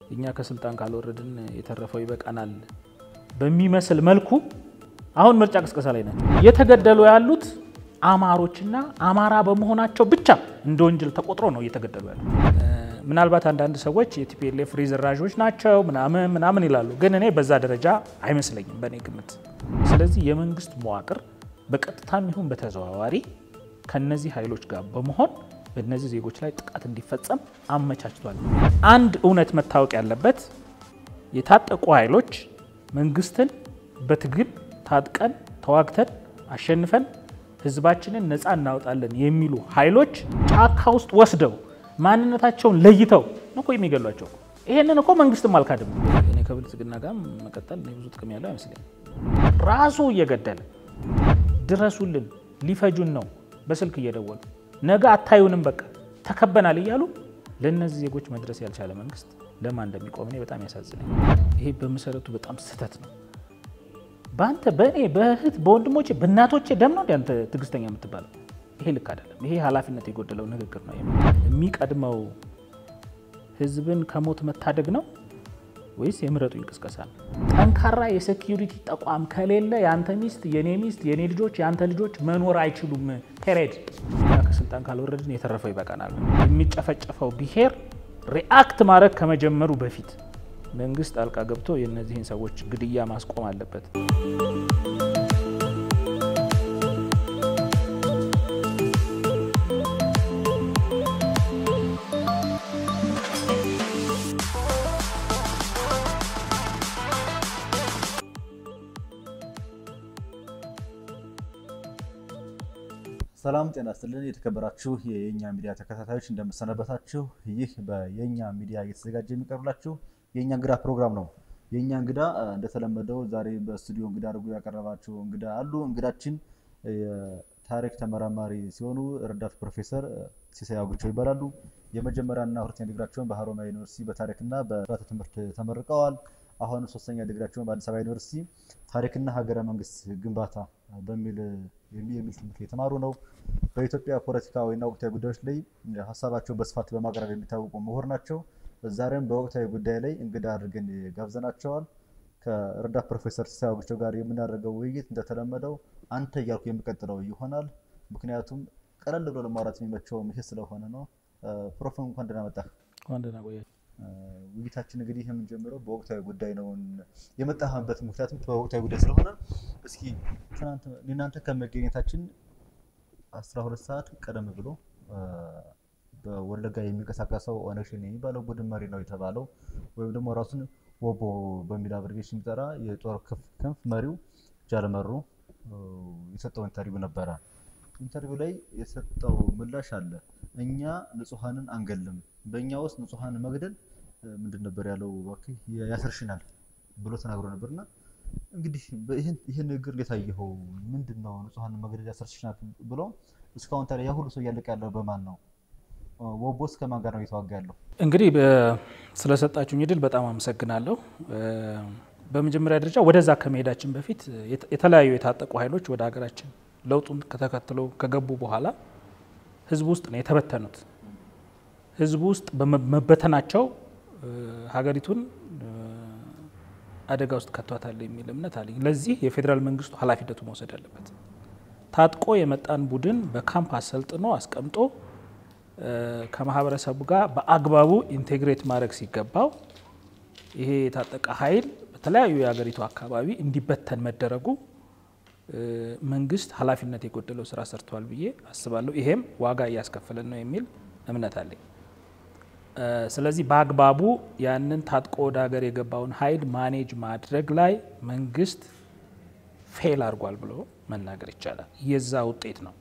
እኛ ከስልጣን ካልወረድን የተረፈው ይበቃናል በሚመስል መልኩ አሁን ምርጫ ቅስቀሳ ላይ ናቸው። እየተገደሉ ያሉት አማሮችና አማራ በመሆናቸው ብቻ እንደ ወንጀል ተቆጥሮ ነው እየተገደሉ ያሉት። ምናልባት አንዳንድ ሰዎች የቲፒኤልኤፍ ሪዘራዦች ናቸው ምናምን ምናምን ይላሉ፣ ግን እኔ በዛ ደረጃ አይመስለኝም በእኔ ግምት። ስለዚህ የመንግስት መዋቅር በቀጥታም ይሁን በተዘዋዋሪ ከነዚህ ኃይሎች ጋር በመሆን በእነዚህ ዜጎች ላይ ጥቃት እንዲፈጸም አመቻችቷል። አንድ እውነት መታወቅ ያለበት የታጠቁ ኃይሎች መንግስትን በትግል ታጥቀን ተዋግተን አሸንፈን ህዝባችንን ነፃ እናወጣለን የሚሉ ኃይሎች ጫካ ውስጥ ወስደው ማንነታቸውን ለይተው እኮ የሚገሏቸው። ይሄንን እኮ መንግስትም አልካድም። እኔ ከብልጽግና ጋር መቀጠል ብዙ ጥቅም ያለው አይመስለኝም። ራሱ እየገደለ ድረሱልን፣ ሊፈጁን ነው በስልክ እየደወሉ ነገ አታዩንም፣ በቃ ተከበናል እያሉ ለእነዚህ ዜጎች መድረስ ያልቻለ መንግስት ለማን እንደሚቆም እኔ በጣም ያሳዝነኝ። ይሄ በመሰረቱ በጣም ስህተት ነው። በአንተ በእኔ በእህት በወንድሞቼ በእናቶቼ ደም ነው አንተ ትዕግስተኛ የምትባለው? ይሄ ልክ አይደለም። ይሄ ኃላፊነት የጎደለው ንግግር ነው። የሚቀድመው ህዝብን ከሞት መታደግ ነው ወይስ የምረጡኝ ቅስቀሳ ነው? ጠንካራ የሴኪዩሪቲ ተቋም ከሌለ የአንተ ሚስት፣ የኔ ሚስት፣ የኔ ልጆች፣ የአንተ ልጆች መኖር አይችሉም። ፔሬድ ከስልጣን ካልወረድን የተረፈው ይበቃናል። የሚጨፈጨፈው ብሔር ሪአክት ማድረግ ከመጀመሩ በፊት መንግስት ጣልቃ ገብቶ የእነዚህን ሰዎች ግድያ ማስቆም አለበት። ሰላም ጤና ይስጥልን። የተከበራችሁ የየኛ ሚዲያ ተከታታዮች እንደምሰነበታችሁ። ይህ በየኛ ሚዲያ እየተዘጋጀ የሚቀርብላችሁ የእኛ እንግዳ ፕሮግራም ነው። የእኛ እንግዳ እንደተለመደው ዛሬ በስቱዲዮ እንግዳ አድርጎ ያቀረባቸው እንግዳ አሉ። እንግዳችን የታሪክ ተመራማሪ ሲሆኑ ረዳት ፕሮፌሰር ሲሳይ አውግቸው ይባላሉ። የመጀመሪያና ሁለተኛ ዲግሪያቸውን በሀሮማያ ዩኒቨርሲቲ በታሪክና በስርዓተ ትምህርት ተመርቀዋል። አሁን ሶስተኛ ዲግሪያቸውን በአዲስ አበባ ዩኒቨርሲቲ ታሪክና ሀገረ መንግስት ግንባታ በሚል የሚል ትምህርት የተማሩ ነው። በኢትዮጵያ ፖለቲካዊና ወቅታዊ ጉዳዮች ላይ ሀሳባቸውን በስፋት በማቅረብ የሚታወቁ ምሁር ናቸው። ዛሬም በወቅታዊ ጉዳይ ላይ እንግዳ አድርገን ጋብዘናቸዋል። ከረዳት ፕሮፌሰር ሲሳይ አውግቸው ጋር የምናደርገው ውይይት እንደተለመደው አንተ እያልኩ የሚቀጥለው ይሆናል። ምክንያቱም ቀለል ብሎ ለማውራት የሚመቸውም ይሄ ስለሆነ ነው። ፕሮፌ እንኳን ደህና መጣህ። ውይይታችን እንግዲህ የምንጀምረው በወቅታዊ ጉዳይ ነው። የመጣህበት ምክንያቱም በወቅታዊ ጉዳይ ስለሆነ እስኪ እናንተ ከመገኘታችን 12 ሰዓት ቀደም ብሎ በወለጋ የሚንቀሳቀሰው ኦነግ ሸኔ የሚባለው ቡድን መሪ ነው የተባለው ወይም ደግሞ ራሱን ወቦ በሚል አብሬቬሽን የሚጠራ የጦር ክንፍ መሪው ጃልመሩ የሰጠው ኢንተርቪው ነበረ። ኢንተርቪው ላይ የሰጠው ምላሽ አለ። እኛ ንጹሐንን አንገልም፣ በእኛ ውስጥ ንጹሐን መግደል ምንድን ነበር ያለው? እባክህ ያሰርሽናል ብሎ ተናግሮ ነበርና እንግዲህ ይህን ንግግር እንዴት አየኸው? ምንድን ነው ንጹሐንን መግደል ያሰርሽናል ብሎ እስካሁን ታዲያ ያ ሁሉ ሰው እያለቀ ያለው በማን ነው? ወቦስ ከማን ጋር ነው እየተዋጋ ያለው? እንግዲህ ስለሰጣችሁኝ እድል በጣም አመሰግናለሁ። በመጀመሪያ ደረጃ ወደዛ ከመሄዳችን በፊት የተለያዩ የታጠቁ ኃይሎች ወደ ሀገራችን ለውጡን ከተከትሎ ከገቡ በኋላ ህዝቡ ውስጥ ነው የተበተኑት። ህዝቡ ውስጥ በመበተናቸው ሀገሪቱን አደጋ ውስጥ ከቷታል የሚል እምነት አለኝ። ለዚህ የፌዴራል መንግስቱ ኃላፊነቱ መውሰድ አለበት። ታጥቆ የመጣን ቡድን በካምፕ አሰልጥኖ አስቀምጦ ከማህበረሰቡ ጋር በአግባቡ ኢንቴግሬት ማድረግ ሲገባው ይሄ የታጠቀ ኃይል በተለያዩ የሀገሪቱ አካባቢ እንዲበተን መደረጉ መንግስት ኃላፊነት የጎደለው ስራ ሰርቷል ብዬ አስባለሁ። ይሄም ዋጋ እያስከፈለን ነው የሚል እምነት አለኝ። ስለዚህ በአግባቡ ያንን ታጥቆ ወደ ሀገር የገባውን ኃይል ማኔጅ ማድረግ ላይ መንግስት ፌል አድርጓል ብሎ መናገር ይቻላል። የዛ ውጤት ነው።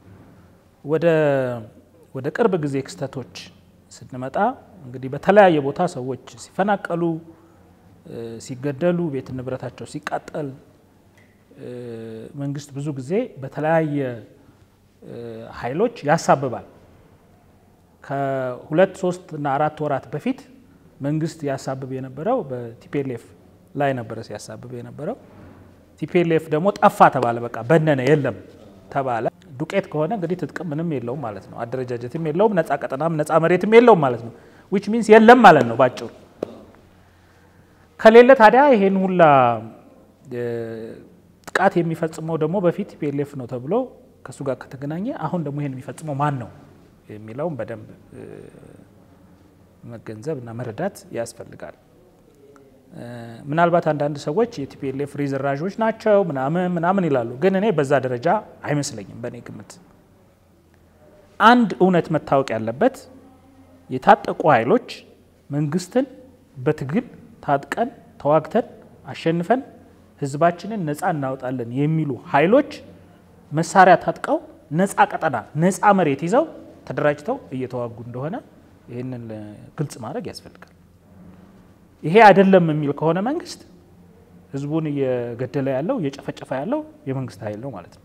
ወደ ቅርብ ጊዜ ክስተቶች ስንመጣ እንግዲህ በተለያየ ቦታ ሰዎች ሲፈናቀሉ፣ ሲገደሉ፣ ቤት ንብረታቸው ሲቃጠል መንግስት ብዙ ጊዜ በተለያየ ኃይሎች ያሳብባል። ከሁለት ሶስት እና አራት ወራት በፊት መንግስት ያሳብብ የነበረው በቲፒኤልኤፍ ላይ ነበረ ሲያሳብብ የነበረው። ቲፒኤልኤፍ ደግሞ ጠፋ ተባለ፣ በቃ በነነ፣ የለም ተባለ። ዱቄት ከሆነ እንግዲህ ትጥቅም ምንም የለውም ማለት ነው። አደረጃጀትም የለውም፣ ነፃ ቀጠናም ነፃ መሬትም የለውም ማለት ነው። ዊች ሚንስ የለም ማለት ነው ባጭሩ። ከሌለ ታዲያ ይሄን ሁላ ጥቃት የሚፈጽመው ደግሞ በፊት ቲፒኤልኤፍ ነው ተብሎ ከእሱ ጋር ከተገናኘ አሁን ደግሞ ይሄን የሚፈጽመው ማን ነው የሚለውን በደንብ መገንዘብ እና መረዳት ያስፈልጋል። ምናልባት አንዳንድ ሰዎች የቲፒኤልኤፍ ሪዘራዦች ናቸው ምናምን ምናምን ይላሉ። ግን እኔ በዛ ደረጃ አይመስለኝም። በእኔ ግምት አንድ እውነት መታወቅ ያለበት የታጠቁ ኃይሎች መንግስትን በትግል ታጥቀን ተዋግተን አሸንፈን ህዝባችንን ነፃ እናወጣለን የሚሉ ኃይሎች መሳሪያ ታጥቀው ነፃ ቀጠና ነፃ መሬት ይዘው ተደራጅተው እየተዋጉ እንደሆነ ይህንን ግልጽ ማድረግ ያስፈልጋል። ይሄ አይደለም የሚል ከሆነ መንግስት ህዝቡን እየገደለ ያለው እየጨፈጨፈ ያለው የመንግስት ኃይል ነው ማለት ነው።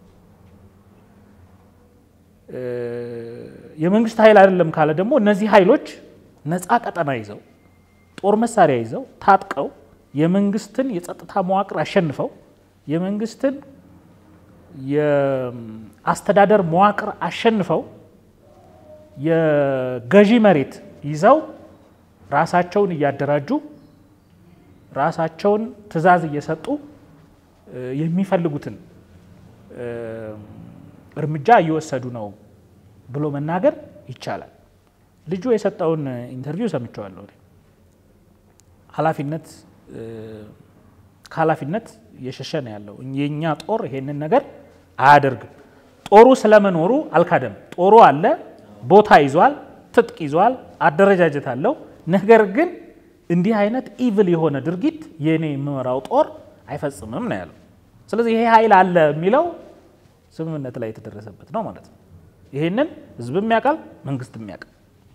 የመንግስት ኃይል አይደለም ካለ ደግሞ እነዚህ ኃይሎች ነፃ ቀጠና ይዘው ጦር መሳሪያ ይዘው ታጥቀው የመንግስትን የጸጥታ መዋቅር አሸንፈው የመንግስትን የአስተዳደር መዋቅር አሸንፈው የገዢ መሬት ይዘው ራሳቸውን እያደራጁ ራሳቸውን ትዕዛዝ እየሰጡ የሚፈልጉትን እርምጃ እየወሰዱ ነው ብሎ መናገር ይቻላል። ልጁ የሰጠውን ኢንተርቪው ሰምቼዋለሁ። ኃላፊነት ከኃላፊነት እየሸሸ ነው ያለው። የእኛ ጦር ይሄንን ነገር አያደርግም። ጦሩ ስለመኖሩ አልካደም። ጦሩ አለ፣ ቦታ ይዟል፣ ትጥቅ ይዟል፣ አደረጃጀት አለው። ነገር ግን እንዲህ አይነት ኢቭል የሆነ ድርጊት የእኔ የምመራው ጦር አይፈጽምም ነው ያለው። ስለዚህ ይሄ ኃይል አለ የሚለው ስምምነት ላይ የተደረሰበት ነው ማለት ነው። ይሄንን ህዝብም ያውቃል፣ መንግስትም ያውቃል።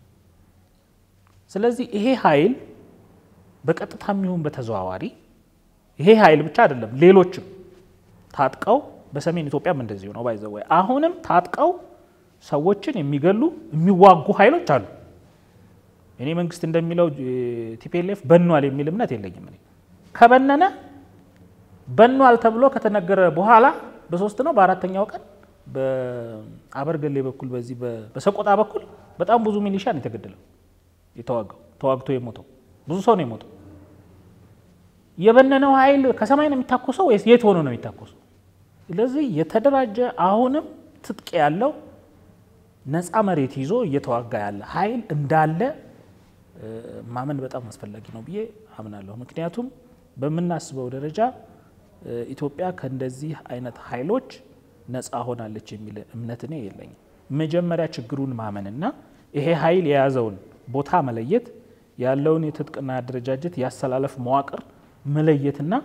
ስለዚህ ይሄ ኃይል በቀጥታም ይሁን በተዘዋዋሪ ይሄ ኃይል ብቻ አይደለም፣ ሌሎችም ታጥቀው በሰሜን ኢትዮጵያም እንደዚሁ ነው ባይዘወይ አሁንም ታጥቀው ሰዎችን የሚገሉ የሚዋጉ ኃይሎች አሉ። እኔ መንግስት እንደሚለው ቲፒኤልኤፍ በኗል የሚል እምነት የለኝም። እኔ ከበነነ በኗል ተብሎ ከተነገረ በኋላ በሶስት ነው በአራተኛው ቀን በአበርገሌ በኩል በዚህ በሰቆጣ በኩል በጣም ብዙ ሚሊሻ ነው የተገደለው የተዋጋው ተዋግቶ የሞተው ብዙ ሰው ነው የሞተው። የበነነው ኃይል ከሰማይ ነው የሚታኮሰው ወይስ የት ሆኖ ነው የሚታኮሰው? ስለዚህ የተደራጀ አሁንም ትጥቅ ያለው ነፃ መሬት ይዞ እየተዋጋ ያለ ኃይል እንዳለ ማመን በጣም አስፈላጊ ነው ብዬ አምናለሁ። ምክንያቱም በምናስበው ደረጃ ኢትዮጵያ ከእንደዚህ አይነት ኃይሎች ነፃ ሆናለች የሚል እምነት እኔ የለኝም። መጀመሪያ ችግሩን ማመንና ይሄ ኃይል የያዘውን ቦታ መለየት ያለውን የትጥቅና አደረጃጀት ያሰላለፍ መዋቅር መለየትና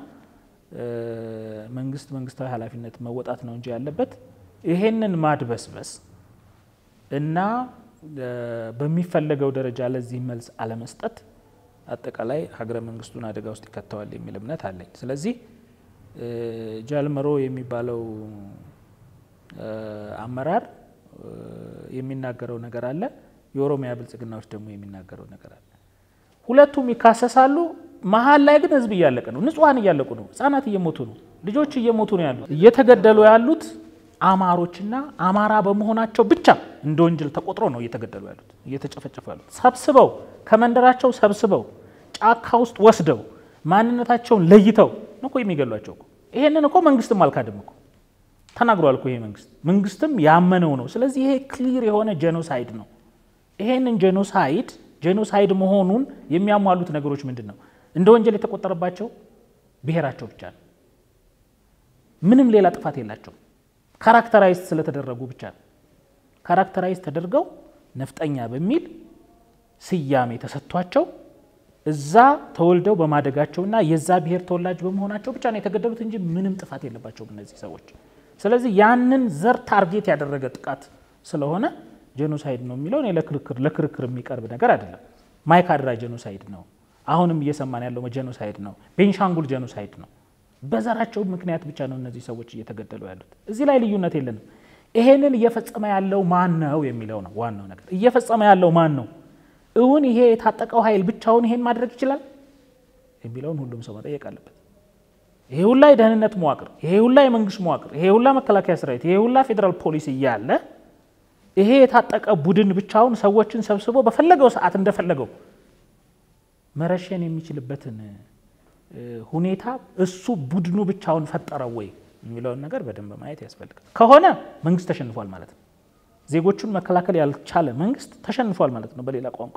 መንግስት መንግስታዊ ኃላፊነት መወጣት ነው እንጂ ያለበት ይሄንን ማድበስበስ እና በሚፈለገው ደረጃ ለዚህ መልስ አለመስጠት አጠቃላይ ሀገረ መንግስቱን አደጋ ውስጥ ይከተዋል የሚል እምነት አለኝ። ስለዚህ ጃልመሮ የሚባለው አመራር የሚናገረው ነገር አለ፣ የኦሮሚያ ብልጽግናዎች ደግሞ የሚናገረው ነገር አለ። ሁለቱም ይካሰሳሉ። መሀል ላይ ግን ህዝብ እያለቀ ነው። ንጹሐን እያለቁ ነው። ህጻናት እየሞቱ ነው። ልጆች እየሞቱ ነው ያሉት። እየተገደሉ ያሉት አማሮችና አማራ በመሆናቸው ብቻ እንደ ወንጀል ተቆጥሮ ነው እየተገደሉ ያሉት፣ እየተጨፈጨፉ ያሉት። ሰብስበው ከመንደራቸው ሰብስበው ጫካ ውስጥ ወስደው ማንነታቸውን ለይተው ነው እኮ የሚገሏቸው እኮ። ይሄንን እኮ መንግስትም አልካድም እኮ ተናግሯል እኮ ይሄ መንግስት መንግስትም ያመነው ነው። ስለዚህ ይሄ ክሊር የሆነ ጄኖሳይድ ነው። ይሄንን ጄኖሳይድ ጄኖሳይድ መሆኑን የሚያሟሉት ነገሮች ምንድን ነው? እንደ ወንጀል የተቆጠረባቸው ብሔራቸው ብቻ ነው። ምንም ሌላ ጥፋት የላቸውም። ካራክተራይዝ ስለተደረጉ ብቻ ነው። ካራክተራይዝ ተደርገው ነፍጠኛ በሚል ስያሜ ተሰጥቷቸው እዛ ተወልደው በማደጋቸውና የዛ ብሔር ተወላጅ በመሆናቸው ብቻ ነው የተገደሉት እንጂ ምንም ጥፋት የለባቸውም እነዚህ ሰዎች። ስለዚህ ያንን ዘር ታርጌት ያደረገ ጥቃት ስለሆነ ጄኖሳይድ ነው የሚለው እኔ ለክርክር ለክርክር የሚቀርብ ነገር አይደለም። ማይካድራ ጄኖሳይድ ነው። አሁንም እየሰማን ያለው ጄኖሳይድ ነው። ቤንሻንጉል ጄኖሳይድ ነው። በዘራቸው ምክንያት ብቻ ነው እነዚህ ሰዎች እየተገደሉ ያሉት። እዚህ ላይ ልዩነት የለንም። ይሄንን እየፈጸመ ያለው ማን ነው የሚለው ነው ዋናው ነገር። እየፈጸመ ያለው ማን ነው? እውን ይሄ የታጠቀው ኃይል ብቻውን ይሄን ማድረግ ይችላል የሚለውን ሁሉም ሰው መጠየቅ አለበት። ይሄ ሁላ የደህንነት መዋቅር፣ ይሄ ሁላ የመንግስት መዋቅር፣ ይሄ ሁላ መከላከያ ሰራዊት፣ ይሄ ሁላ ፌዴራል ፖሊስ እያለ ይሄ የታጠቀ ቡድን ብቻውን ሰዎችን ሰብስቦ በፈለገው ሰዓት እንደፈለገው መረሸን የሚችልበትን ሁኔታ እሱ ቡድኑ ብቻውን ፈጠረው ወይ የሚለውን ነገር በደንብ ማየት ያስፈልጋል። ከሆነ መንግስት ተሸንፏል ማለት ነው። ዜጎቹን መከላከል ያልቻለ መንግስት ተሸንፏል ማለት ነው በሌላ ቋንቋ።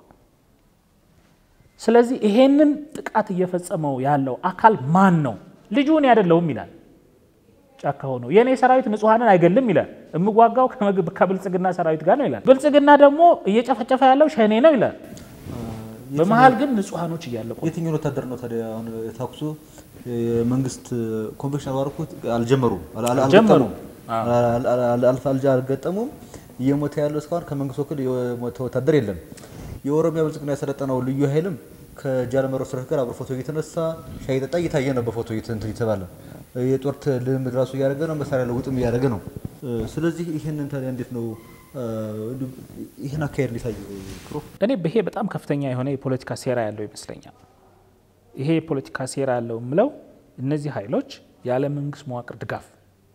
ስለዚህ ይሄንን ጥቃት እየፈጸመው ያለው አካል ማን ነው? ልጁ እኔ አይደለሁም ይላል። ጫካ ሆኖ የእኔ ሰራዊት ንጹሐንን አይገልም ይላል። የምዋጋው ከብልጽግና ሰራዊት ጋር ነው ይላል። ብልጽግና ደግሞ እየጨፈጨፈ ያለው ሸኔ ነው ይላል። በመሀል ግን ንጹሐኖች እያለቁ የትኛውን ወታደር ነው ታዲያ አሁን ተኩሱ የመንግስት ኮንቬንሽናል ዋር እኮ አልጀመሩም አልጀመሩም። አልገጠሙም። እየሞተ ያለው እስካሁን ከመንግስት ወክል የሞተ ወታደር የለም። የኦሮሚያ ብልጽግና የሰለጠነው ልዩ ኃይልም ከጃለመሮ ሰራዊት ጋር አብሮ ፎቶ እየተነሳ ሻይ ጠጣ እየታየ ነው በፎቶ እየተባለ የጦር ልምምድ ራሱ እያደረገ ነው። መሳሪያ ለውጥም እያደረገ ነው። ስለዚህ ይህንን ታዲያ እንዴት ነው ይህን አካሄድ እንዲታዩ ክሮ እኔ ይሄ በጣም ከፍተኛ የሆነ የፖለቲካ ሴራ ያለው ይመስለኛል። ይሄ የፖለቲካ ሴራ ያለው የምለው እነዚህ ኃይሎች ያለ መንግስት መዋቅር ድጋፍ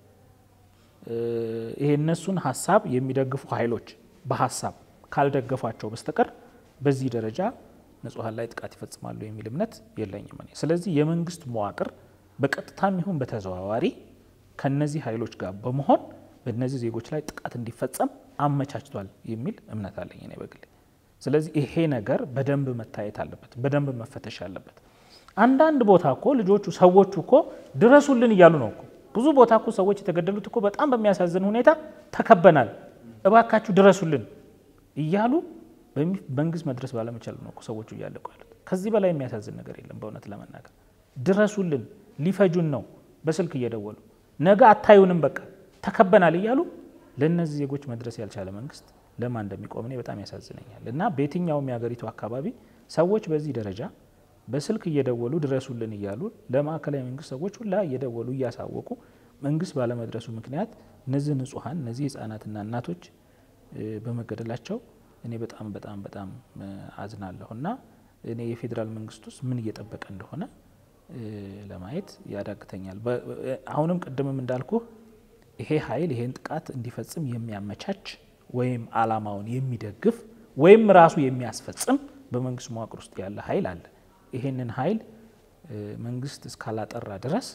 ይሄ እነሱን ሀሳብ የሚደግፉ ኃይሎች በሀሳብ ካልደገፏቸው በስተቀር በዚህ ደረጃ ንጹሐን ላይ ጥቃት ይፈጽማሉ የሚል እምነት የለኝም እኔ። ስለዚህ የመንግስት መዋቅር በቀጥታም ይሁን በተዘዋዋሪ ከነዚህ ኃይሎች ጋር በመሆን በእነዚህ ዜጎች ላይ ጥቃት እንዲፈጸም አመቻችቷል የሚል እምነት አለኝ እኔ በግሌ። ስለዚህ ይሄ ነገር በደንብ መታየት አለበት፣ በደንብ መፈተሽ አለበት። አንዳንድ ቦታ እኮ ልጆቹ ሰዎቹ እኮ ድረሱልን እያሉ ነው እኮ ብዙ ቦታ እኮ ሰዎች የተገደሉት እኮ በጣም በሚያሳዝን ሁኔታ ተከበናል፣ እባካችሁ ድረሱልን እያሉ መንግስት መድረስ ባለመቻል ነው እኮ ሰዎቹ እያለቁ ያሉት። ከዚህ በላይ የሚያሳዝን ነገር የለም በእውነት ለመናገር ድረሱልን፣ ሊፈጁን ነው በስልክ እየደወሉ ነገ አታዩንም፣ በቃ ተከበናል እያሉ ለእነዚህ ዜጎች መድረስ ያልቻለ መንግስት ለማን እንደሚቆም እኔ በጣም ያሳዝነኛል። እና በየትኛውም የሀገሪቱ አካባቢ ሰዎች በዚህ ደረጃ በስልክ እየደወሉ ድረሱልን እያሉ ለማዕከላዊ መንግስት ሰዎች ሁላ እየደወሉ እያሳወቁ መንግስት ባለመድረሱ ምክንያት እነዚህ ንጹሐን እነዚህ ህጻናትና እናቶች በመገደላቸው እኔ በጣም በጣም በጣም አዝናለሁ እና እኔ የፌዴራል መንግስት ውስጥ ምን እየጠበቀ እንደሆነ ለማየት ያዳግተኛል። አሁንም ቅድምም እንዳልኩ ይሄ ኃይል ይሄን ጥቃት እንዲፈጽም የሚያመቻች ወይም አላማውን የሚደግፍ ወይም ራሱ የሚያስፈጽም በመንግስት መዋቅር ውስጥ ያለ ኃይል አለ። ይሄንን ኃይል መንግስት እስካላጠራ ድረስ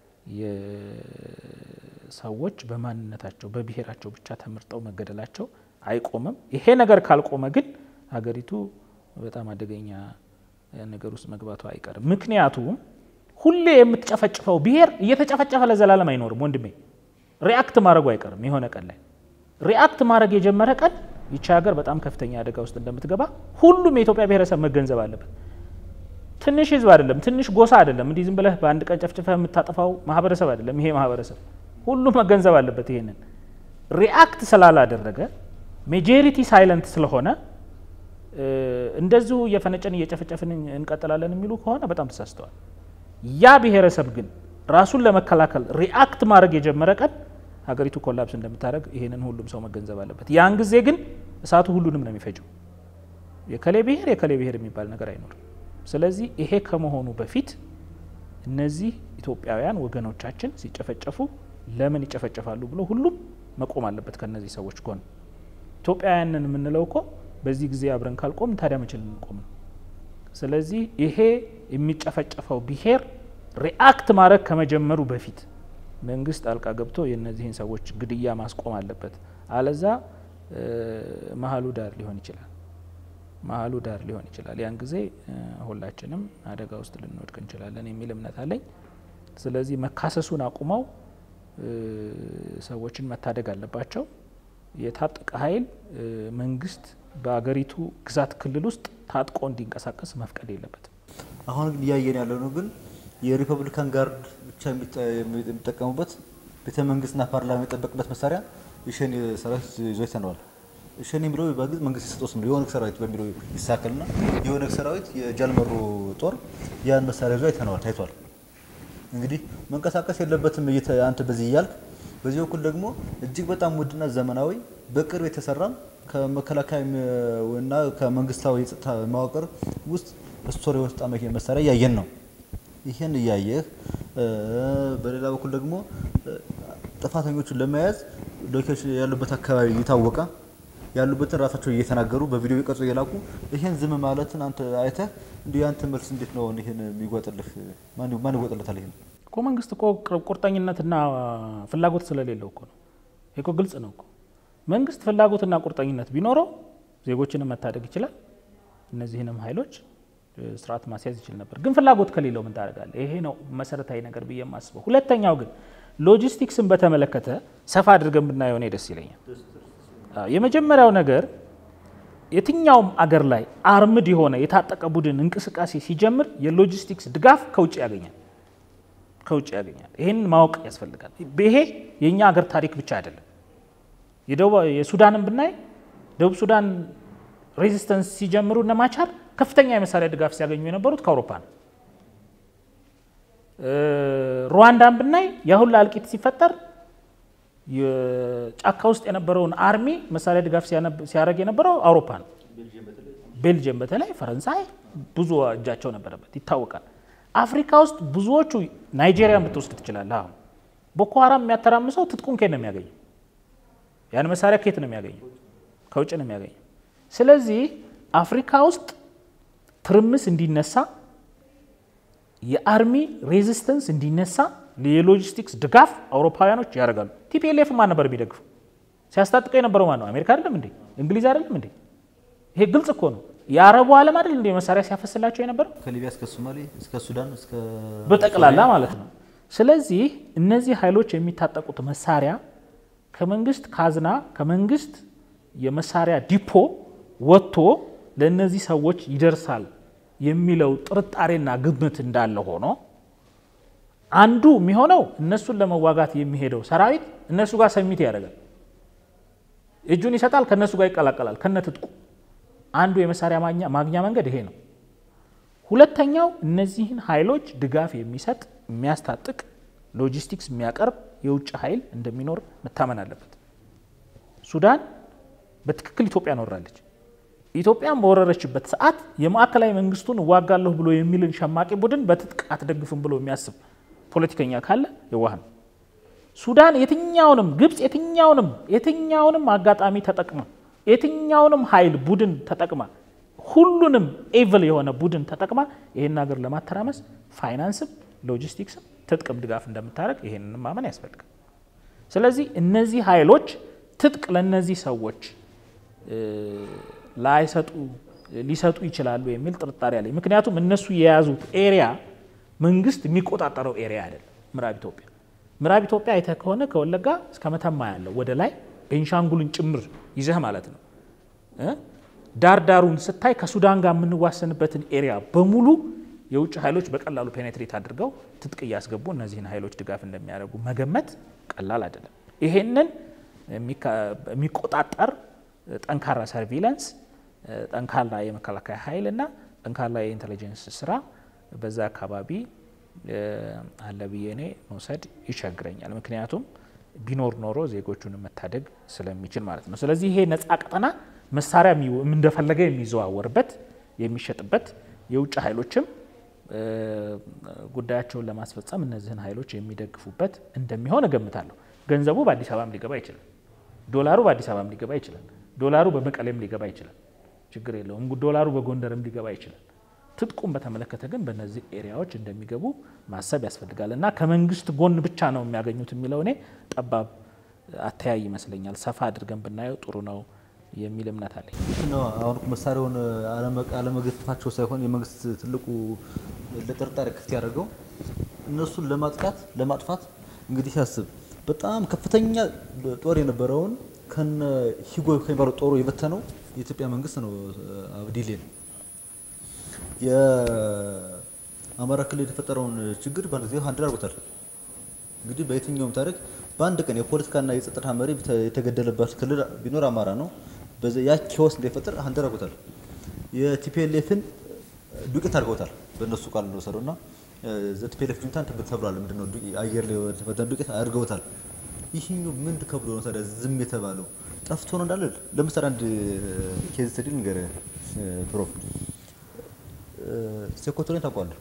ሰዎች በማንነታቸው በብሔራቸው ብቻ ተመርጠው መገደላቸው አይቆምም። ይሄ ነገር ካልቆመ ግን ሀገሪቱ በጣም አደገኛ ነገር ውስጥ መግባቱ አይቀርም። ምክንያቱም ሁሌ የምትጨፈጭፈው ብሔር እየተጨፈጨፈ ለዘላለም አይኖርም ወንድሜ። ሪአክት ማድረጉ አይቀርም። የሆነ ቀን ላይ ሪአክት ማድረግ የጀመረ ቀን ይቺ ሀገር በጣም ከፍተኛ አደጋ ውስጥ እንደምትገባ ሁሉም የኢትዮጵያ ብሔረሰብ መገንዘብ አለበት። ትንሽ ህዝብ አይደለም፣ ትንሽ ጎሳ አይደለም። እንዲህ ዝም ብለህ በአንድ ቀን ጨፍጭፈህ የምታጠፋው ማህበረሰብ አይደለም። ይሄ ማህበረሰብ ሁሉም መገንዘብ አለበት። ይሄንን ሪአክት ስላላደረገ ሜጆሪቲ ሳይለንት ስለሆነ እንደዚሁ እየፈነጨን እየጨፈጨፍን እንቀጥላለን የሚሉ ከሆነ በጣም ተሳስተዋል። ያ ብሔረሰብ ግን ራሱን ለመከላከል ሪአክት ማድረግ የጀመረ ቀን ሀገሪቱ ኮላፕስ እንደምታደርግ ይሄንን ሁሉም ሰው መገንዘብ አለበት። ያን ጊዜ ግን እሳቱ ሁሉንም ነው የሚፈጀው። የከሌ ብሔር የከሌ ብሔር የሚባል ነገር አይኖርም። ስለዚህ ይሄ ከመሆኑ በፊት እነዚህ ኢትዮጵያውያን ወገኖቻችን ሲጨፈጨፉ ለምን ይጨፈጨፋሉ ብሎ ሁሉም መቆም አለበት ከነዚህ ሰዎች ጎን። ኢትዮጵያውያንን የምንለው እኮ በዚህ ጊዜ አብረን ካልቆም ታዲያ መቼ ልንቆም ነው? ስለዚህ ይሄ የሚጨፈጨፈው ብሔር ሪአክት ማድረግ ከመጀመሩ በፊት መንግስት ጣልቃ ገብቶ የእነዚህን ሰዎች ግድያ ማስቆም አለበት። አለዛ መሀሉ ዳር ሊሆን ይችላል መሀሉ ዳር ሊሆን ይችላል። ያን ጊዜ ሁላችንም አደጋ ውስጥ ልንወድቅ እንችላለን የሚል እምነት አለኝ። ስለዚህ መካሰሱን አቁመው ሰዎችን መታደግ አለባቸው። የታጠቀ ኃይል መንግስት በአገሪቱ ግዛት ክልል ውስጥ ታጥቆ እንዲንቀሳቀስ መፍቀድ የለበትም። አሁን ግን እያየን ያለ ነው ግን የሪፐብሊካን ጋርድ ብቻ የሚጠቀሙበት ቤተ መንግስትና ፓርላማ የሚጠበቅበት መሳሪያ የሸኔ ሰራዊት ይዞ ይተነዋል። ሸኔ የሚለው በግዝ መንግስት የሰጠው ስም ነው። የኦነግ ሰራዊት በሚለው ይሳከልና የኦነግ ሰራዊት የጃልመሮ ጦር ያን መሳሪያ ይዞ አይተነዋል፣ ታይቷል። እንግዲህ መንቀሳቀስ የለበትም አንተ በዚህ እያልክ፣ በዚህ በኩል ደግሞ እጅግ በጣም ውድና ዘመናዊ በቅርብ የተሰራም ከመከላከያ እና ከመንግስታዊ የጸጥታ መዋቅር ውስጥ ስቶሪ የወጣ መሳሪያ እያየን ነው። ይህን እያየህ በሌላ በኩል ደግሞ ጥፋተኞቹን ለመያዝ ሎኬሽን ያሉበት አካባቢ እየታወቀ ያሉበትን ራሳቸው እየተናገሩ በቪዲዮ የቀርጾ እየላኩ ይሄን ዝም ማለትን አንተ አይተህ እንዲ ያንተ መልስ እንዴት ነው ይሄን የሚጓጥልህ? ማን ማን ይጓጥለታል? ይሄን እኮ መንግስት እኮ ቁርጠኝነትና ፍላጎት ስለሌለው እኮ ነው። ይሄ እኮ ግልጽ ነው እኮ መንግስት ፍላጎትና ቁርጠኝነት ቢኖረው ዜጎችንም መታደግ ይችላል። እነዚህንም ኃይሎች ስርዓት ማስያዝ ይችል ነበር። ግን ፍላጎት ከሌለው ምን ታደርጋለህ? ይሄ ነው መሰረታዊ ነገር ብዬ የማስበው። ሁለተኛው ግን ሎጂስቲክስን በተመለከተ ሰፋ አድርገን ብናየው እኔ ደስ ይለኛል። የመጀመሪያው ነገር የትኛውም አገር ላይ አርምድ የሆነ የታጠቀ ቡድን እንቅስቃሴ ሲጀምር የሎጂስቲክስ ድጋፍ ከውጭ ያገኛል ከውጭ ያገኛል። ይህንን ማወቅ ያስፈልጋል። ይሄ የእኛ ሀገር ታሪክ ብቻ አይደለም። የሱዳንን ብናይ ደቡብ ሱዳን ሬዚስተንስ ሲጀምሩ እነ ማቻር ከፍተኛ የመሳሪያ ድጋፍ ሲያገኙ የነበሩት ከአውሮፓ ነው። ሩዋንዳን ብናይ የሁላ እልቂት ሲፈጠር ጫካ ውስጥ የነበረውን አርሚ መሳሪያ ድጋፍ ሲያደርግ የነበረው አውሮፓ ነው። ቤልጅየም በተለይ ፈረንሳይ ብዙ እጃቸው ነበረበት ይታወቃል። አፍሪካ ውስጥ ብዙዎቹ ናይጄሪያን ብትወስድ ትችላለህ። አሁን ቦኮ ሀራም የሚያተራምሰው ትጥቁን ከየት ነው የሚያገኘው? ያን መሳሪያ ከየት ነው የሚያገኘው? ከውጭ ነው የሚያገኘው። ስለዚህ አፍሪካ ውስጥ ትርምስ እንዲነሳ የአርሚ ሬዚስተንስ እንዲነሳ የሎጂስቲክስ ድጋፍ አውሮፓውያኖች ያደርጋሉ። ቲፒኤልኤፍ ማን ነበር የሚደግፈው? ሲያስታጥቀው የነበረው ማን ነው? አሜሪካ አይደለም እንዴ? እንግሊዝ አይደለም እንዴ? ይሄ ግልጽ እኮ ነው። የአረቡ ዓለም አይደል እንዴ መሳሪያ ሲያፈስላቸው የነበረው ከሊቢያ እስከ ሶማሌ እስከ ሱዳን እስከ በጠቅላላ ማለት ነው። ስለዚህ እነዚህ ኃይሎች የሚታጠቁት መሳሪያ ከመንግስት ካዝና ከመንግስት የመሳሪያ ዲፖ ወጥቶ ለእነዚህ ሰዎች ይደርሳል የሚለው ጥርጣሬና ግምት እንዳለ ሆኖ አንዱ የሚሆነው እነሱን ለመዋጋት የሚሄደው ሰራዊት እነሱ ጋር ሰሚት ያደርጋል፣ እጁን ይሰጣል፣ ከእነሱ ጋር ይቀላቀላል ከነትጥቁ። አንዱ የመሳሪያ ማግኛ መንገድ ይሄ ነው። ሁለተኛው እነዚህን ኃይሎች ድጋፍ የሚሰጥ የሚያስታጥቅ፣ ሎጂስቲክስ የሚያቀርብ የውጭ ኃይል እንደሚኖር መታመን አለበት። ሱዳን በትክክል ኢትዮጵያን ወራለች። ኢትዮጵያን በወረረችበት ሰዓት የማዕከላዊ መንግስቱን እዋጋለሁ ብሎ የሚልን ሸማቂ ቡድን በትጥቅ አትደግፍም ብሎ የሚያስብ ፖለቲከኛ ካለ የዋህ ነው። ሱዳን የትኛውንም ግብፅ የትኛውንም የትኛውንም አጋጣሚ ተጠቅማ የትኛውንም ኃይል ቡድን ተጠቅማ ሁሉንም ኤቭል የሆነ ቡድን ተጠቅማ ይህን ሀገር ለማተራመስ ፋይናንስም ሎጂስቲክስም ትጥቅም ድጋፍ እንደምታደርግ ይሄንን ማመን ያስፈልጋል። ስለዚህ እነዚህ ኃይሎች ትጥቅ ለእነዚህ ሰዎች ላይሰጡ ሊሰጡ ይችላሉ የሚል ጥርጣሬ አለኝ። ምክንያቱም እነሱ የያዙት ኤሪያ መንግስት የሚቆጣጠረው ኤሪያ አይደለም። ምዕራብ ኢትዮጵያ ምዕራብ ኢትዮጵያ አይተህ ከሆነ ከወለጋ እስከ መተማ ያለው ወደ ላይ ቤንሻንጉልን ጭምር ይዘህ ማለት ነው። ዳር ዳሩን ስታይ ከሱዳን ጋር የምንዋሰንበትን ኤሪያ በሙሉ የውጭ ኃይሎች በቀላሉ ፔኔትሬት አድርገው ትጥቅ እያስገቡ እነዚህን ኃይሎች ድጋፍ እንደሚያደርጉ መገመት ቀላል አይደለም። ይሄንን የሚቆጣጠር ጠንካራ ሰርቪለንስ፣ ጠንካራ የመከላከያ ኃይል እና ጠንካራ የኢንቴሊጀንስ ስራ በዛ አካባቢ አለ ብዬ እኔ መውሰድ ይቸግረኛል። ምክንያቱም ቢኖር ኖሮ ዜጎቹን መታደግ ስለሚችል ማለት ነው። ስለዚህ ይሄ ነፃ ቀጠና መሳሪያ እንደፈለገ የሚዘዋወርበት የሚሸጥበት፣ የውጭ ኃይሎችም ጉዳያቸውን ለማስፈጸም እነዚህን ኃይሎች የሚደግፉበት እንደሚሆን እገምታለሁ። ገንዘቡ በአዲስ አበባም ሊገባ ይችላል። ዶላሩ በአዲስ አበባም ሊገባ ይችላል። ዶላሩ በመቀሌም ሊገባ ይችላል። ችግር የለውም። ዶላሩ በጎንደርም ሊገባ ይችላል። ትጥቁም በተመለከተ ግን በእነዚህ ኤሪያዎች እንደሚገቡ ማሰብ ያስፈልጋል እና ከመንግስት ጎን ብቻ ነው የሚያገኙት የሚለው እኔ ጠባብ አተያይ ይመስለኛል። ሰፋ አድርገን ብናየው ጥሩ ነው የሚል እምነት አለኝ። አሁን መሳሪያውን አለመገፋፋቸው ሳይሆን የመንግስት ትልቁ ለጥርጣሬ ክፍት ያደርገው እነሱን ለማጥቃት ለማጥፋት እንግዲህ ሲያስብ በጣም ከፍተኛ ጦር የነበረውን ከነ ሂጎ ከሚባለው ጦሩ የበተነው የኢትዮጵያ መንግስት ነው። አብዲሌን የአማራ ክልል የተፈጠረውን ችግር በአንድ ጊዜ ሀንድል አድርጎታል። እንግዲህ በየትኛውም ታሪክ በአንድ ቀን የፖለቲካና የጸጥታ መሪ የተገደለበት ክልል ቢኖር አማራ ነው። ያ ኬዎስ እንዳይፈጠር ሀንድል አድርጎታል። የቲፒኤልኤፍን ዱቄት አድርገውታል። በእነሱ ቃል እንደወሰዱ እና ቲፒኤልኤፍ ጁንታ እንትን ተብሏል። ምንድነው አየር ላይ የተፈተነ ዱቄት አድርገውታል። ይህኛው ምን ከብሎ ነው ታዲያ ዝም የተባለው? ጠፍቶ ነው እንዳለ። ለምሳሌ አንድ ኬዝ ስተዲ ንገረህ ፕሮፍ ሴኮቶሬን ታውቀዋለህ?